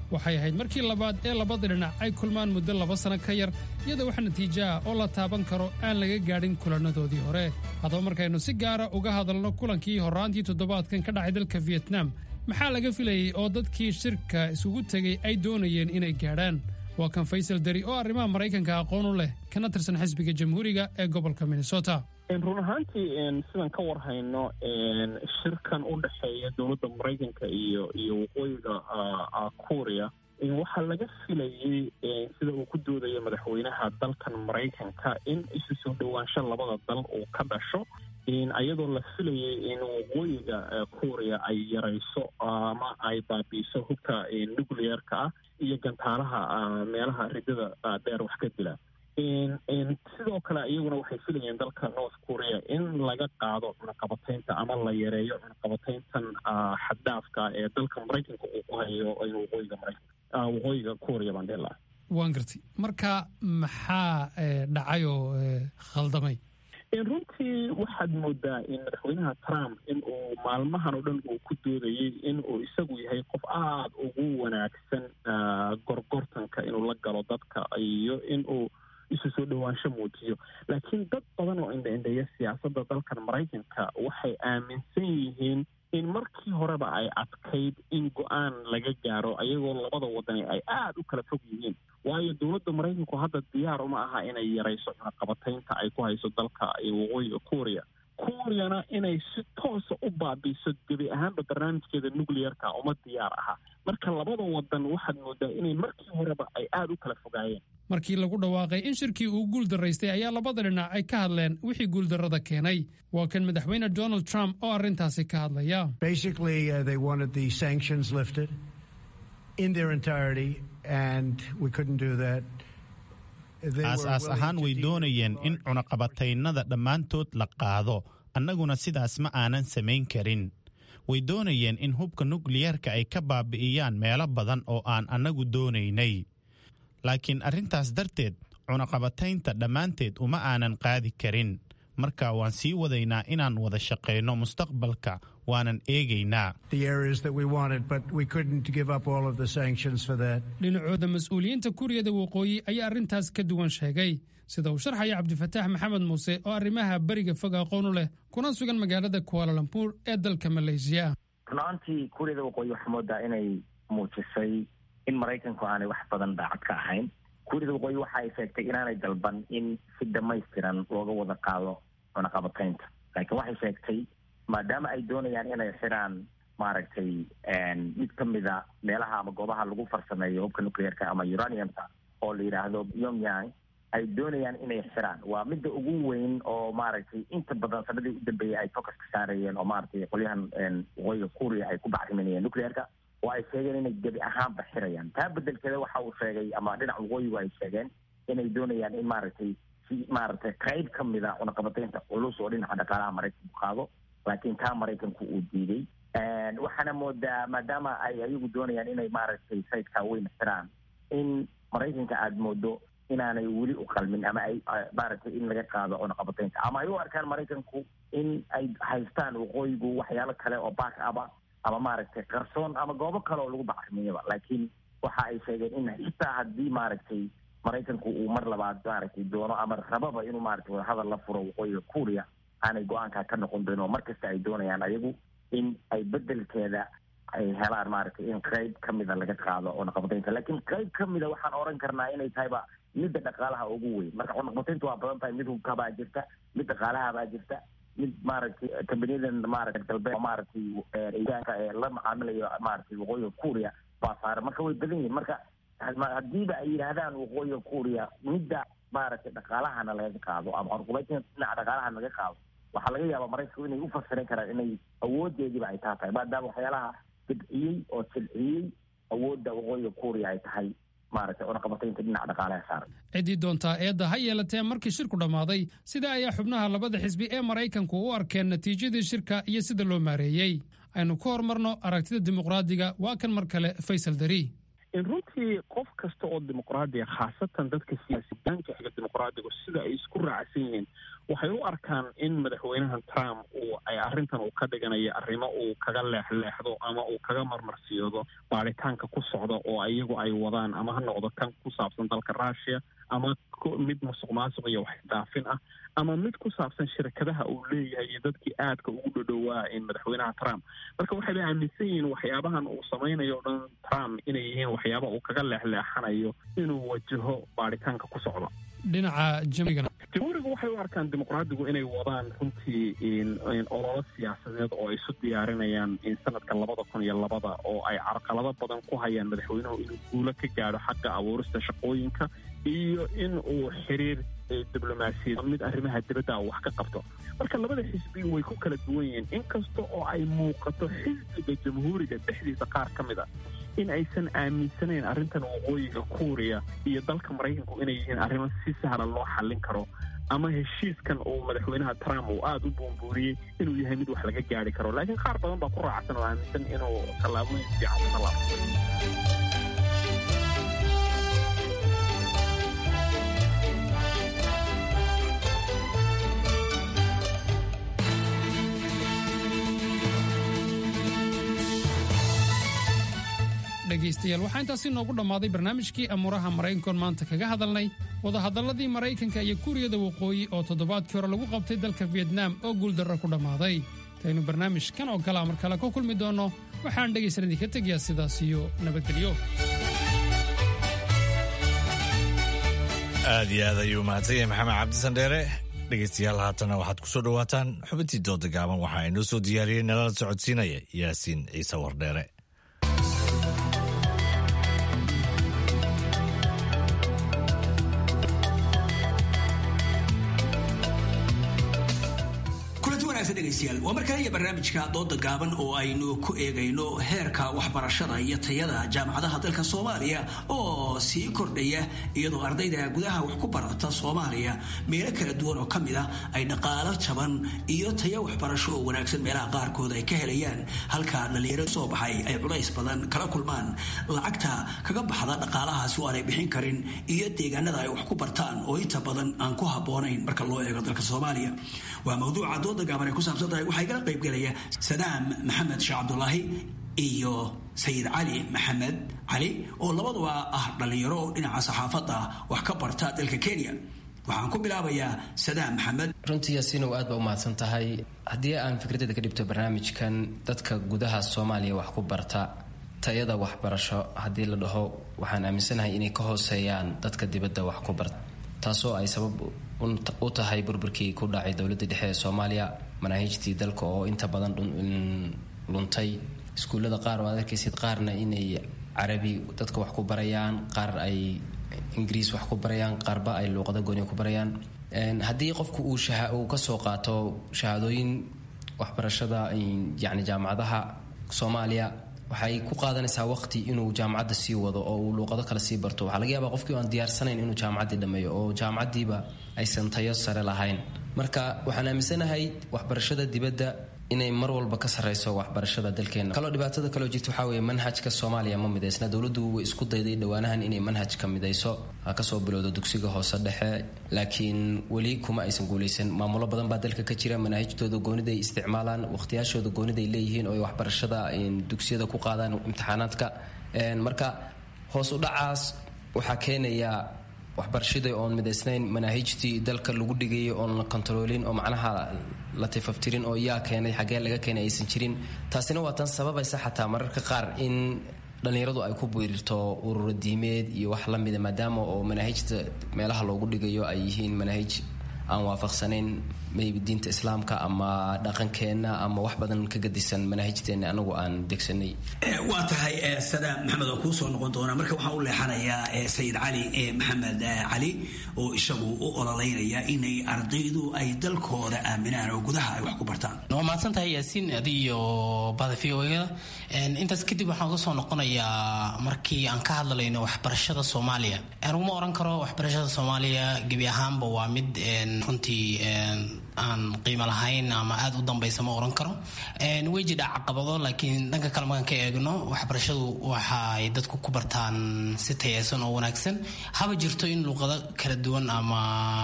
waxay ahayd markii labaad ee labada dhinac ay kulmaan muddo laba sanno ka yar iyadoo wax natiijo ah oo la taaban karo aan laga gaadhin kulannadoodii hore haddaba markaynu si gaara uga hadalno kulankii horraantii toddobaadkan ka dhacay dalka vietnam maxaa laga filayey oo dadkii shirka isugu tegey ay doonayeen inay gaadhaan waa kan faysal dari oo arrimaha maraykanka aqoon u leh kana tirsan xisbiga jamhuuriga ee gobolka minnesota run ahaantii sidaan ka warhayno shirkan u dhexeeya dowladda maraykanka iyo iyo waqooyiga korea waxaa laga filayey sida uu ku doodaya madaxweynaha dalkan maraykanka in isu soo dhowaansho labada dal uu ka dhasho ayadoo la filayay in waqooyiga korea ay yarayso ama ay baabiiso hubka nucleerka ah iyo gantaalaha meelaha ridada dheer wax ka dila sidoo kale iyaguna waxay filayeen dalka north korea in laga qaado cunaqabataynta ama la yareeyo cunaqabatayntan xaddaafka ee dalka maraykanka uu ku hayo waqooyiga maraykanka waqooyiga korea baan dhihi lahaa waan gartay marka maxaa dhacay oo khaldamay runtii waxaad moodaa in madaxweynaha trump in uu maalmahan oo dhan uu ku doodayey in uu isagu yahay qof aada ugu wanaagsan gorgortanka inuu la galo dadka iyo in uu isu soo dhowaansho muujiyo laakiin dad badan oo indha-indheeya siyaasadda dalkan maraykanka waxay aaminsan yihiin in markii horeba ay adkayd in go-aan laga gaaro ayagoo labada wadani ay aada u kala fog yihiin waayo dowladda maraykanku hadda diyaar uma aha inay yarayso cunaqabataynta ay ku hayso dalka waqooyiga korea koreana inay si toosa u baabiiso gebi ahaanba barnaamijkeeda nucleerka uma diyaar aha marka labada wadan waxaad moodaa inay markii horeba ay aada u kala fogaayeen markii lagu dhawaaqay in shirkii uu guuldaraystay ayaa labada dhinac ay ka hadleen wixii guuldarrada keenay waa kan madaxweyne donald trump oo arrintaasi ka hadlaya aas-aas ahaan way doonayeen in cunaqabataynada dhammaantood la qaado annaguna sidaas ma aanan samayn karin way doonayeen in hubka nukliyeerka ay ka baabi'iyaan meelo badan oo aan annagu doonaynay laakiin arrintaas darteed cunaqabataynta dhammaanteed uma aanan qaadi karin marka waan sii wadaynaa inaan wada shaqayno mustaqbalka waanan eegaynaa dhinacooda mas-uuliyiinta kuuriyada waqooyi ayaa arrintaas ka duwan sheegay sida uu sharxaya cabdifataax maxamed muuse oo arrimaha beriga fog aqoon u leh kuna sugan magaalada kuaalalambuur ee dalka maleysiya runaantii kuuriyada waqooyi waxaa moodaa inay muujisay in maraykanku aanay wax badan daacad ka ahayn kuuriyada waqooyi waxa ay sheegtay inaanay dalban in si dhamaystiran looga wada qaado cunaqabataynta laakiin waxay sheegtay maadaama ay doonayaan inay xiraan maaragtay mid ka mida meelaha ama goobaha lagu farsameeyo hubka nucleerka ama uraniumka oo la yidhaahdo pyongyang ay doonayaan inay xiraan waa midda ugu weyn oo maaragtay inta badan sanadii u dambeeyay ay focus ka saarayeen oo maaragtay qolyahan waqooyiga kuuriya ay ku bacriminayeen nucleerka oo ay sheegeen inay gebi ahaanba xirayaan taa bedelkeeda waxa uu sheegay ama dhinaca waqooyigu ay sheegeen inay doonayaan in maaragtay si maaragtay qayb ka mid a cunaqabataynta culus oo dhinaca dhaqaalaha maraykanku qaado laakiin taa maraykanku uu diiday waxaana moodaa maadaama ay ayagu doonayaan inay maaragtay sayidkaa weyn xiraan in maraykanka aada moodo inaanay weli u qalmin ama ay maaragtay in laga qaado cunaqabataynta ama ay u arkaan maraykanku in ay haystaan waqooyigu waxyaalo kale oo back aba ama maaragtay qarsoon ama goobo kale oo lagu bacrimiyaba laakiin waxa ay sheegeen in xitaa haddii maaragtay maraykanku uu mar labaad maaragtay doono ama rababa inuu maaragtay wadahadal la furo waqooyiga kuuriya aanay go-aankaa ka noqon doonin oo markasta ay doonayaan ayagu in ay bedelkeeda ay helaan maaragtay in qayb ka mida laga qaado cunaqabataynta laakiin qayb ka mida waxaan oran karnaa inay tahayba midda dhaqaalaha ugu weyn marka cunaqabataynta waa badan tahay mid hubkabaa jirta mid dhaqaalahabaa jirta mid maaragtay kambaniyadan maaragtay galbeed maaragtay ee la macaamilayo maaragtay waqooyiga kuuriya baa saaran marka way badan yihiin marka haddiiba ay yidhaahdaan waqooyiga kuuriya midda maaragtay dhaqaalahana laga qaado ama cunaqabataynta dhinaca dhaqaalahana laga qaado waxaa laga yaabaa maraykanku inay u fasiran karaan inay awoodeediiba ay taa tahay maadaama waxyaalaha dibciyey oo silciyey awoodda waqooyiga kuuriya ay tahay maaragtay cunaqabataynta dhinaca dhaqaalaha saaran ciddii doontaa eedda ha yeelatee markii shirku dhammaaday sida ayaa xubnaha labada xisbi ee maraykanku u arkeen natiijadii shirka iyo sida loo maareeyey aynu ku horumarno aragtida dimuqraadiga waa kan mar kale faysal dari runtii qof kasta oo dimuqraadiya khaasatan dadka siyaasiyaanka xiga dimuqraadigu sida ay isku raacsan yihiin waxay u arkaan in madaxweynaha trump uu ay arrintan uu ka dhiganayo arrimo uu kaga leexleexdo ama uu kaga marmarsiyoodo baaritaanka ku socda oo iyagu ay wadaan ama ha noqdo kan ku saabsan dalka russia ama mid musuq maasuq iyo wax dhaafin ah ama mid ku saabsan shirkadaha uu leeyahay iyo dadkii aadka ugu dhadhowaa in madaxweynaha trump marka waxay ba aaminsan yihiin waxyaabahan uu samaynayo o dhan trump inay yihiin waxyaaba uu kaga leexleexanayo inuu wajaho baaritaanka ku socda dhinaca jamigana jamhuuriga waxay u arkaan dimuqraadigu inay wadaan runtii ololo siyaasadeed oo ay isu diyaarinayaan in sanadka labada kun iyo labada oo ay carqalado badan ku hayaan madaxweynuhu inuu guulo ka gaadho xagga abuurista shaqooyinka iyo in uu xiriir diblomaasiyad mid arrimaha dibadda wax ka qabto marka labada xisbi way ku kala duwan yihiin inkasta oo ay muuqato xisbiga jamhuuriga dhexdiisa qaar ka mid a in aysan aaminsanayn arrintan waqooyiga kuuriya iyo dalka maraykanku inay yihiin arrimo si sahla loo xallin karo ama heshiiskan uu madaxweynaha trump uu aada u buunbuuriyey inuu yahay mid wax laga gaari karo laakiin qaar badan baa ku raacsan oo aaminsan inuu tallaabooyin fiican ku tallaabo dhegaystayaal waxaa intaasi noogu dhammaaday barnaamijkii amuuraha maraykankoon maanta kaga hadalnay wadahadalladii maraykanka iyo kuuriyada waqooyi oo toddobaadkii hore lagu qabtay dalka fiyetnaam oo guuldarro ku dhammaaday intaynu barnaamijkan oo kalea mar kale ka kulmi doonno waxaan dhegaysan idinka tegayaa sidaas iyo nabadgelyo aad iyo aad ayuu mahadsan yahay maxamed cabdisandheere dhegaystayaal haatana waxaad ku soo dhowaataan xubintii dooda gaaban waxaa inoo soo diyaariyey nalala socodsiinaya yaasiin ciise wardheere waa markale iyo barnaamijka dooda gaaban oo aynu ku eegayno heerka waxbarashada iyo tayada jaamacadaha dalka soomaaliya oo sii kordhaya iyadoo ardayda gudaha wax ku barata soomaaliya meelo kala duwan oo kamid ah ay dhaqaalo jaban iyo tayo waxbarasho oo wanaagsan meelaha qaarkood ay ka helayaan halka dhalinyaro soo baxay ay culays badan kala kulmaan lacagta kaga baxda dhaqaalahaasi oo aanay bixin karin iyo deegaanada ay wax ku bartaan oo inta badan aan ku haboonayn marka loo eego dalka soomaaliya waa mawduuca dooda gaaban ay ku saabsan tahay waxaa igala qaybgelaya sadaam maxamed sheekh cabdulaahi iyo sayid cali maxamed cali oo labaduba ah dhallinyaro oo dhinaca saxaafadda wax ka barta dalka kenya waxaan ku bilaabayaa sadaam maxamed runtii yaasiinow aad baa u mahadsan tahay haddii aan fikradeeda ka dhibto barnaamijkan dadka gudaha soomaaliya wax ku barta tayada waxbarasho haddii la dhaho waxaan aaminsanahay inay ka hooseeyaan dadka dibadda wax ku barta taasoo ay sabab u tahay burburkii ku dhacay dowladda dhexe ee soomaaliya manaahiijtii dalka oo inta badan luntay iskuullada qaar oo aad arkaysid qaarna inay carabi dadka wax ku barayaan qaar ay ingiriis wax ku barayaan qaarba ay luuqada gooniya ku barayaan haddii qofku uu uu kasoo qaato shahaadooyin waxbarashada yacni jaamacadaha soomaaliya waxay ku qaadanaysaa waqti inuu jaamacadda sii wado oo uu luuqado kale sii barto waxaa laga yaabaa qofkii aan diyaarsanayn inuu jaamacaddii dhammeeyo oo jaamacaddiiba aysan tayo sare lahayn marka waxaan aaminsanahay waxbarashada dibadda inay mar walba ka sarreyso waxbarashada dalkeena kaloo dhibaatada kaloo jirta waxaa weeye manhajka soomaaliya ma midaysna dowladdu way isku dayday dhowaanahan inay manhajka midayso ha kasoo bilowdo dugsiga hoose dhexe laakiin weli kuma aysan guuleysan maamulo badan baa dalka ka jira manaahijtooda gooniday isticmaalaan waqtiyaashooda gooniday leeyihiin oo ay waxbarashada dugsiyada ku qaadaan imtixaanaadka marka hoos u dhacaas waxaa keenaya waxbarashadii oon midaysnayn manaahijtii dalka lagu dhigayay oon la kontaroolin oo macnaha la tifaftirin oo yaa keenay xaggee laga keenay aysan jirin taasina waa tan sababaysa xataa mararka qaar in dhallinyaradu ay ku biirirto ururo diimeed iyo wax la mida maadaama oo manaahijta meelaha loogu dhigayo ay yihiin manaahij aan waafaqsanayn maybe diinta islaamka ama dhaqankeenna ama wax badan ka gadisan manaahijteenna anagu aan degsanay waa tahay sadaam maxamed oo kuu soo noqon doona marka waxaan u leexanayaa sayid cali maxamed cali oo isagu u ololeynaya inay ardaydu ay dalkooda aaminaan oo gudaha ay wax ku bartaan waa mahadsan tahay yaasiin adiyo bada v o-da intaas kadib waxaan uga soo noqonayaa markii aan ka hadlayno waxbarashada soomaaliya aniguma oran karo waxbarashada soomaaliya gebi ahaanba waa mid runtii aan qiimo lahayn ama aada u dambaysa ma oran karo way jidha caqabado laakiin dhanka kale markaan ka eegno waxbarashadu waxay dadku ku bartaan si tayeysan oo wanaagsan haba jirto in luuqado kala duwan ama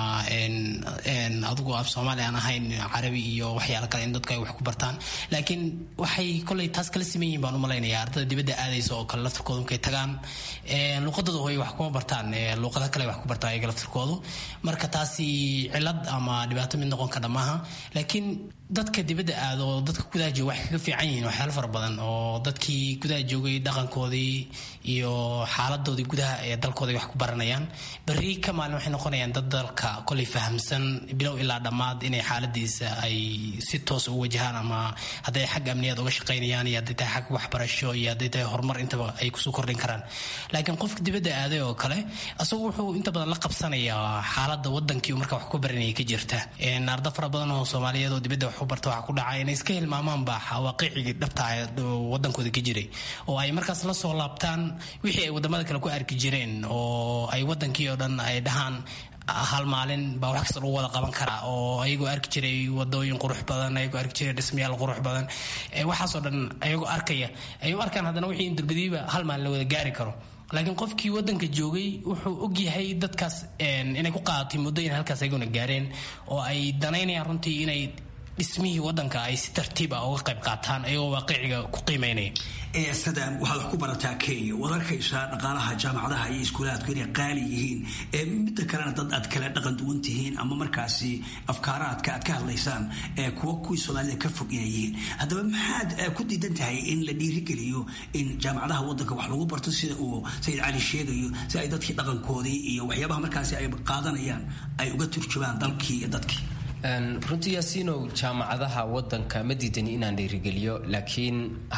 adigu af soomaali aan ahayn carabi iyo waxyaala kale in dadku ay wax ku bartaan laakiin waxay kolay taas kala siman yihin baan u malaynaya ardada dibadda aadaysa oo kale laftirkooda markay tagaan luuqadooda hooy wax kuma bartaan luuqada kale wax ku bartaan ayaga laftirkoodu marka taasi cilad ama dhibaato mid noqon kara maaha laakiin dadka dibadda aado oo dadka gudaha jooga waxay kaga fiican yihiin waxyaalo fara badan oo dadkii gudaha joogay dhaqankoodii iyo xaaladoodii gudaha ee dalkooda wax ku baranayaan berri ka maalin waxay noqonayaan dad dalka kolay fahamsan bilow ilaa dhammaad inay xaaladiisa ay si toos u wajahaan ama hadday xag amniyaad uga shaqaynayaan iyo hadday tahay xag waxbarasho iyo hadday tahay horumar intaba ay kusoo kordhin karaan laakiin qofka dibadda aaday oo kale asagu wuxuu inta badan la qabsanayaa xaalada wadankii marka wax ku baranaya ka jirta arda fara badan oo soomaaliyeed oo dibadda wax u barta waxaa ku dhacay inay iska hilmaamaan baa waaqicigii dhabta wadankooda ka jiray oo ay markaas la soo laabtaan wixii ay wadamada kale ku arki jireen oo ay wadankii oo dhan ay dhahaan hal maalin baa wax kasta lagu wada qaban karaa oo ayagoo arki jiray wadooyin qurux badan ayagoo arki jiray dhismayaal qurux badan waxaasoo dhan ayagoo arkaya ay u arkaan haddana wixii in durbadiiba hal maalin la wada gaari karo laakiin qofkii wadanka joogay wuxuu ogyahay dadkaas inay ku qaadatay muddo in halkaas ayaguna gaareen oo ay danaynayaan runtii inay dhismihii wadanka ay si tartiib ah uga qayb qaataan ayagoo waaqiciga ku qiimeynaya sadam waxaad wax ku barataa kenya waad arkaysaa dhaqaalaha jaamacadaha iyo iskuulaadku inay qaali yihiin midda kalena dad aad kala dhaqan duwan tihiin ama markaasi afkaaraadka aad ka hadlaysaan kuwa kuwii soomaalida ka fog inay yihiin haddaba maxaad ku diidan tahay in la dhiirigeliyo in jaamacadaha wadanka wax lagu barto sida uu sayid cali sheegayo si ay dadkii dhaqankoodii iyo waxyaabaha markaasi ay qaadanayaan ay uga turjumaan dalkii iyo dadkii runtii yaasiinow jaamacadaha wadanka ma diidani inaan dhiirigeliyo laakiin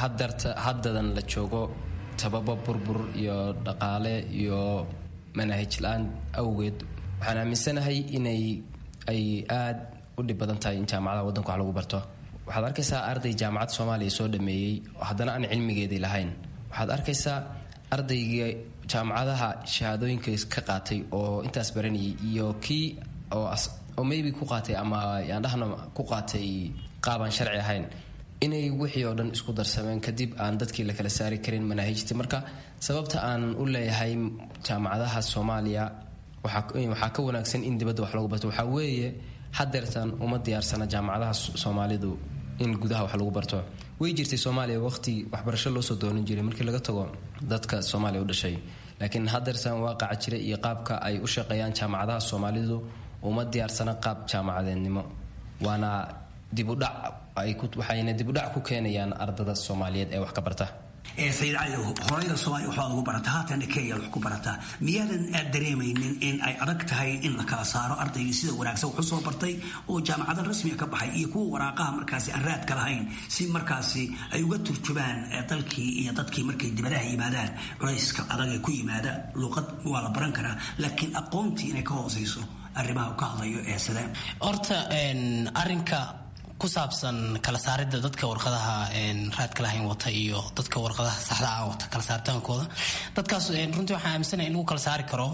haddadan la joogo sababo burbur iyo dhaqaale iyo manahij la-aan awgeed waxaan aaminsanahay inay ay aad u dhib badan tahay in jaamacadaha wadanka wax lagu barto waxaad arkaysaa arday jaamacad soomaaliya soo dhameeyey haddana aan cilmigeedii lahayn waxaad arkaysaa ardayga jaamacadaha shahaadooyinka ka qaatay oo intaas baranayay iyo kii oo oo maybe ku qaatay ama yaan dhahno ku qaatay qaabaan sharci ahayn inay wixii oo dhan isku darsameen kadib aan dadkii la kala saari karin manaahijtii marka sababta aan u leeyahay jaamacadaha soomaaliya waxaa ka wanaagsan in dibadda wax lagu barto waxaa weeye hadeertan uma diyaarsana jaamacadaha soomaalidu in gudaha wax lagu barto way jirtay soomaaliya waqti waxbarasho loo soo doonan jiray markii laga tago dadka soomaaliya u dhashay laakiin hadeertan waaqaca jira iyo qaabka ay u shaqeeyaan jaamacadaha soomaalidu uma diyaarsana qaab jaamacadeednimo waana dibudhac waxayna dibudhac ku keenayaan ardada soomaaliyeed ee wax ka barta sayid cali horeyda soomaaliya waxbaad ugu barataa haatana kenya wax ku barataa miyaadan aad dareemaynin in ay adag tahay in la kala saaro ardaygii sida wanaagsan wax u soo bartay oo jaamacada rasmiga ka baxay iyo kuwa waraaqaha markaasi aan raadka lahayn si markaasi ay uga turjumaan dalkii iyo dadkii markay dibadaha yimaadaan culayska adag ee ku yimaada luuqad waa la baran karaa laakiin aqoontii inay ka hooseyso arrimaha uu ka hadlayo ee sidee horta arrinka ku saabsan kala saaridda dadka warqadaha raadka lahayn wata iyo dadka warqadaha saxda ah wata kala saaritaankooda dadkaas runtii waxaan aaminsanaya in lagu kala saari karo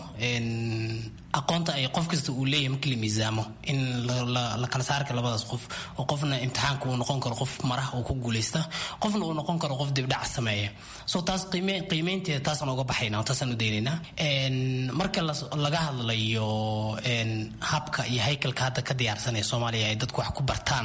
aqoonta ay qof kasta uu leeyahay markii la miisaamo in la kala saari karo labadaas qof oo qofna imtixaanka uu noqon karo qof maraha uu ku guuleysta qofna uu noqon karo qof dibdhac sameeya so taas qiimeynteeda taasaan uga baxayna taasaan u daynaynaa marka laga hadlayo habka iyo haykalka hadda ka diyaarsanaya soomaaliya ay dadku wax ku bartaan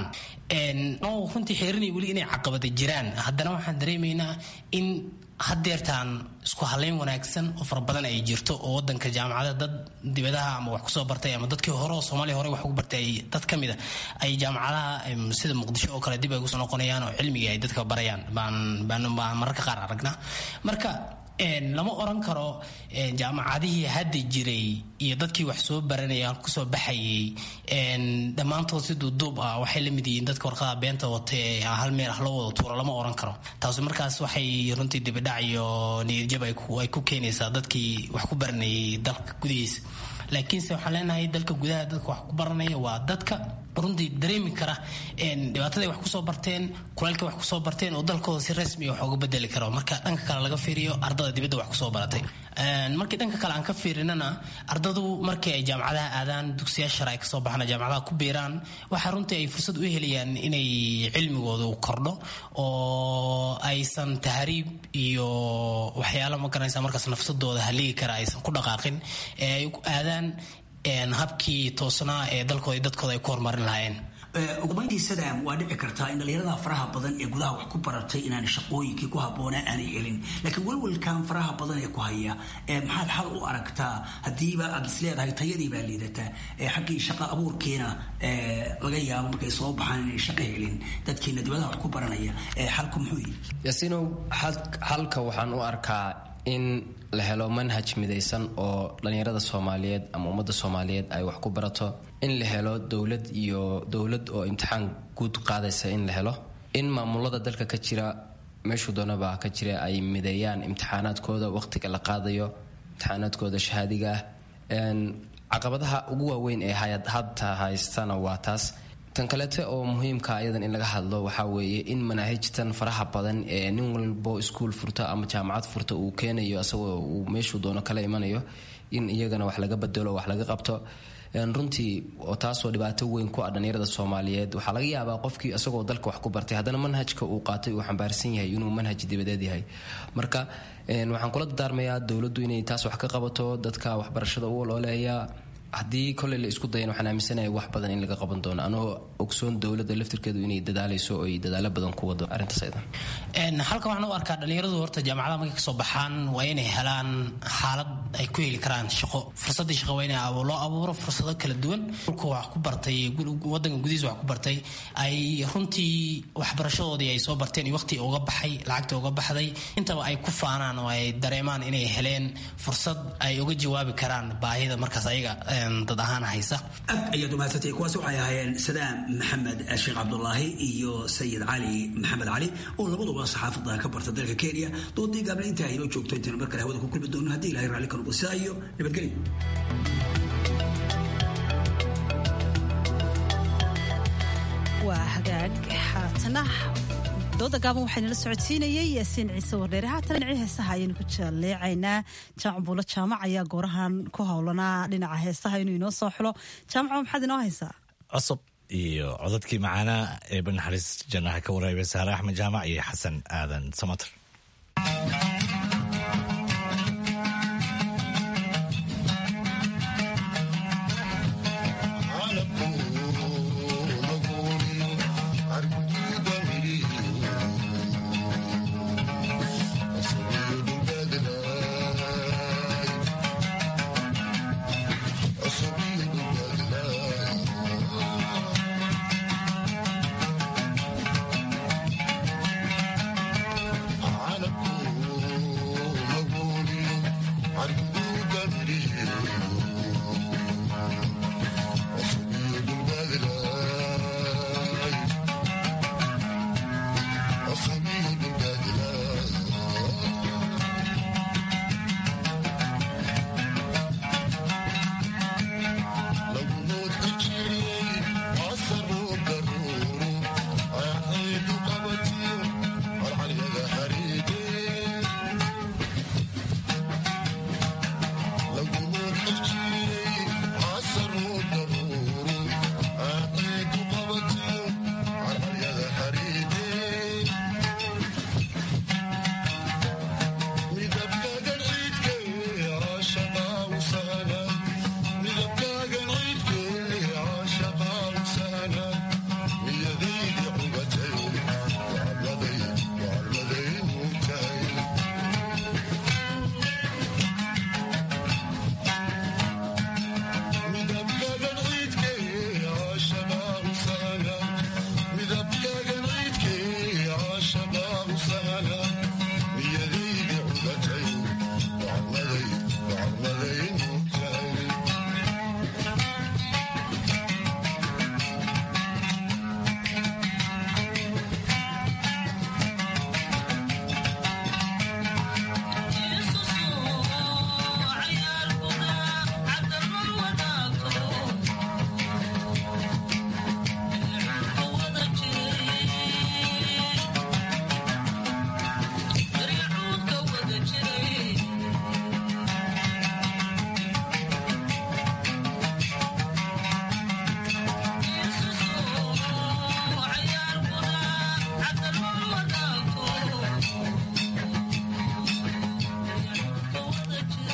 oo runtii xeerinay weli inay caqabada jiraan haddana waxaan dareemaynaa in hadeertaan isku haleyn wanaagsan oo fara badan ay jirto oo wadanka jaamacada dad dibadaha ama wax kusoo bartay ama dadkii hore oo soomaaliya hore wax ugu bartay dad ka mida ay jaamacadaha sida muqdisho oo kale dib ay kusoo noqonayaan oo cilmigii ay dadka barayaan baan baan baan mararka qaar aragnaa marka lama oran karo jaamacadihii hadda jiray iyo dadkii wax soo baranaya kusoo baxayay dhammaantood si duuduub ah waxay la mid yihiin dadka warqada beenta wata ee hal meel ah loo wada tuuro lama oran karo taasi markaas waxay runtii dibidhac iyo niyadjab ay ku keenaysaa dadkii wax ku baranayay dalka gudihiisa laakiinse waxaan leenahay dalka gudaha dadka wax ku baranaya waa dadka runtii dareemi kara dhibaataday wax kusoo barteen kulaylka wax kusoo barteen oo dalkooda si rasmi wax uga bedeli karo marka dhanka kale laga fiiriyo ardada dibadda wax kusoo baratay markii dhanka kale aan ka fiirinana ardadu markii ay jaamacadaha aadaan dugsiyaal shar ay kasoo baxaan jaamacadaha ku biiraan waxaa runtii ay fursad u helayaan inay cilmigoodu kordho oo aysan tahriib iyo waxyaala ma garanaysa markaas nafsadooda haligi kara aysan ku dhaqaaqin ee ay aadaan habkii toosnaa ee dalkooda iyo dadkooda ay ku horumarin lahaayeen ugumayntii sadam waa dhici kartaa in dhalinyarada faraha badan ee gudaha wax ku baratay inaan shaqooyinkii ku habboonaa aanay helin laakiin walwalkan faraha badan ee ku haya maxaad xal u aragtaa haddiiba aad is leedahay tayadii baa liidataa xaggii shaqo abuurkiina laga yaabo markay soo baxaan inay shaqo helin dadkiina dibadaha wax ku baranaya xalku muxuu yihi yaasiinow xalka waxaan u arkaa in la helo manhaj midaysan oo dhallinyarada soomaaliyeed ama ummadda soomaaliyeed ay wax ku barato in la helo dowlad iyo dowlad oo imtixaan guud qaadaysa in la helo in maamulada dalka ka jira meeshuu doonaba ka jira ay mideeyaan imtixaanaadkooda waqtiga la qaadayo imtixaanaadkooda shahaadiga ah caqabadaha ugu waaweyn ee hadta haystana waa taas tan kaleete oo muhiimka ayadan in laga hadlo waxaa weeye in manaahijtan faraha badan ee nin walbo iskuul furta ama jaamacad furta uu keenayo asagoo uu meeshuu doono kala imanayo in iyagana wax laga bedelo wax laga qabto runtii oo taasoo dhibaato weyn ku ah dhallinyarada soomaaliyeed waxaa laga yaabaa qofkii isagoo dalka wax ku bartay haddana manhajka uu qaatay uu xambaarsan yahay inuu manhaj dibadeed yahay marka waxaan kula dardaarmayaa dowladdu inay taas wax ka qabato dadka waxbarashada u olooleeya haddii koley la isku dayan waxaan aaminsanahay wax badan in laga qaban doono anoo ogsoon dowladda laftirkeedu inay dadaalayso oo ay dadaalo badan ku wado arrintaas aydan halkan waxaan u arkaa dhalinyaradu horta jaamacadaha markay kasoo baxaan waa inay helaan xaalad ay ku heli karaan shaqo fursadii shaqo waa in loo abuuro fursado kala duwan dhulka wax ku bartay wadanka gudihiisa wax ku bartay ay runtii waxbarashadoodii ay soo barteen iyo waqti uga baxay lacagta uga baxday intaba ay ku faanaan oo ay dareemaan inay heleen fursad ay uga jawaabi karaan baahida markaas ayaga dad ahaan haysa aad ayaad umahadsantay kuwaas waxay ahaayeen sadaam maxamed sheekh cabdulaahi iyo sayid cali maxamed cali oo labaduba saxaafada ka barta dalka kenya doodii gaabna intaa inoo joogto intaynu mar kale hawada ku kulmi doono haddii ilahay raalli ka noqdo sidaa iyo nabadgelyo waa hagaag haatana dooda gaaban waxaynala socodsiinayay yaasiin ciise wardheere haatan dhinacii heesaha ayaynu ku jaleecaynaa jaamac buulo jaamac ayaa goorahan ku howlanaa dhinaca heesaha inuu inoo soo xulo jaamaco maxaad inoo haysaa cusub iyo codadkii macaanaa ee banaxariis jannaha ka waraabay saare axmed jaamac iyo xasan aadan samater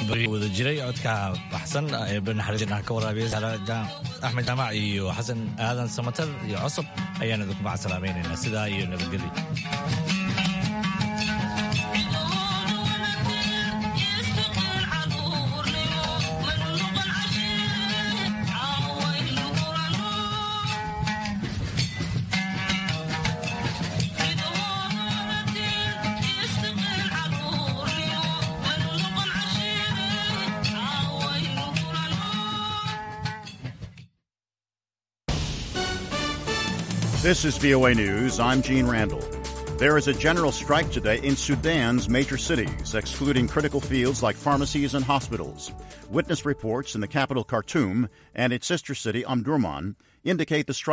wada jiray codka baxsan ee banaxariisna ka waraabiya axmed jaamac iyo xasan aadan samatar iyo cosab ayaan idinku macasalaamaynaynaa sidaa iyo nabadgelyo This is VOA News. I'm Gene Randall. There is a general strike today in Sudan's major cities, excluding critical fields like pharmacies and hospitals. Witness reports in the capital Khartoum and its sister city Omdurman indicate the strike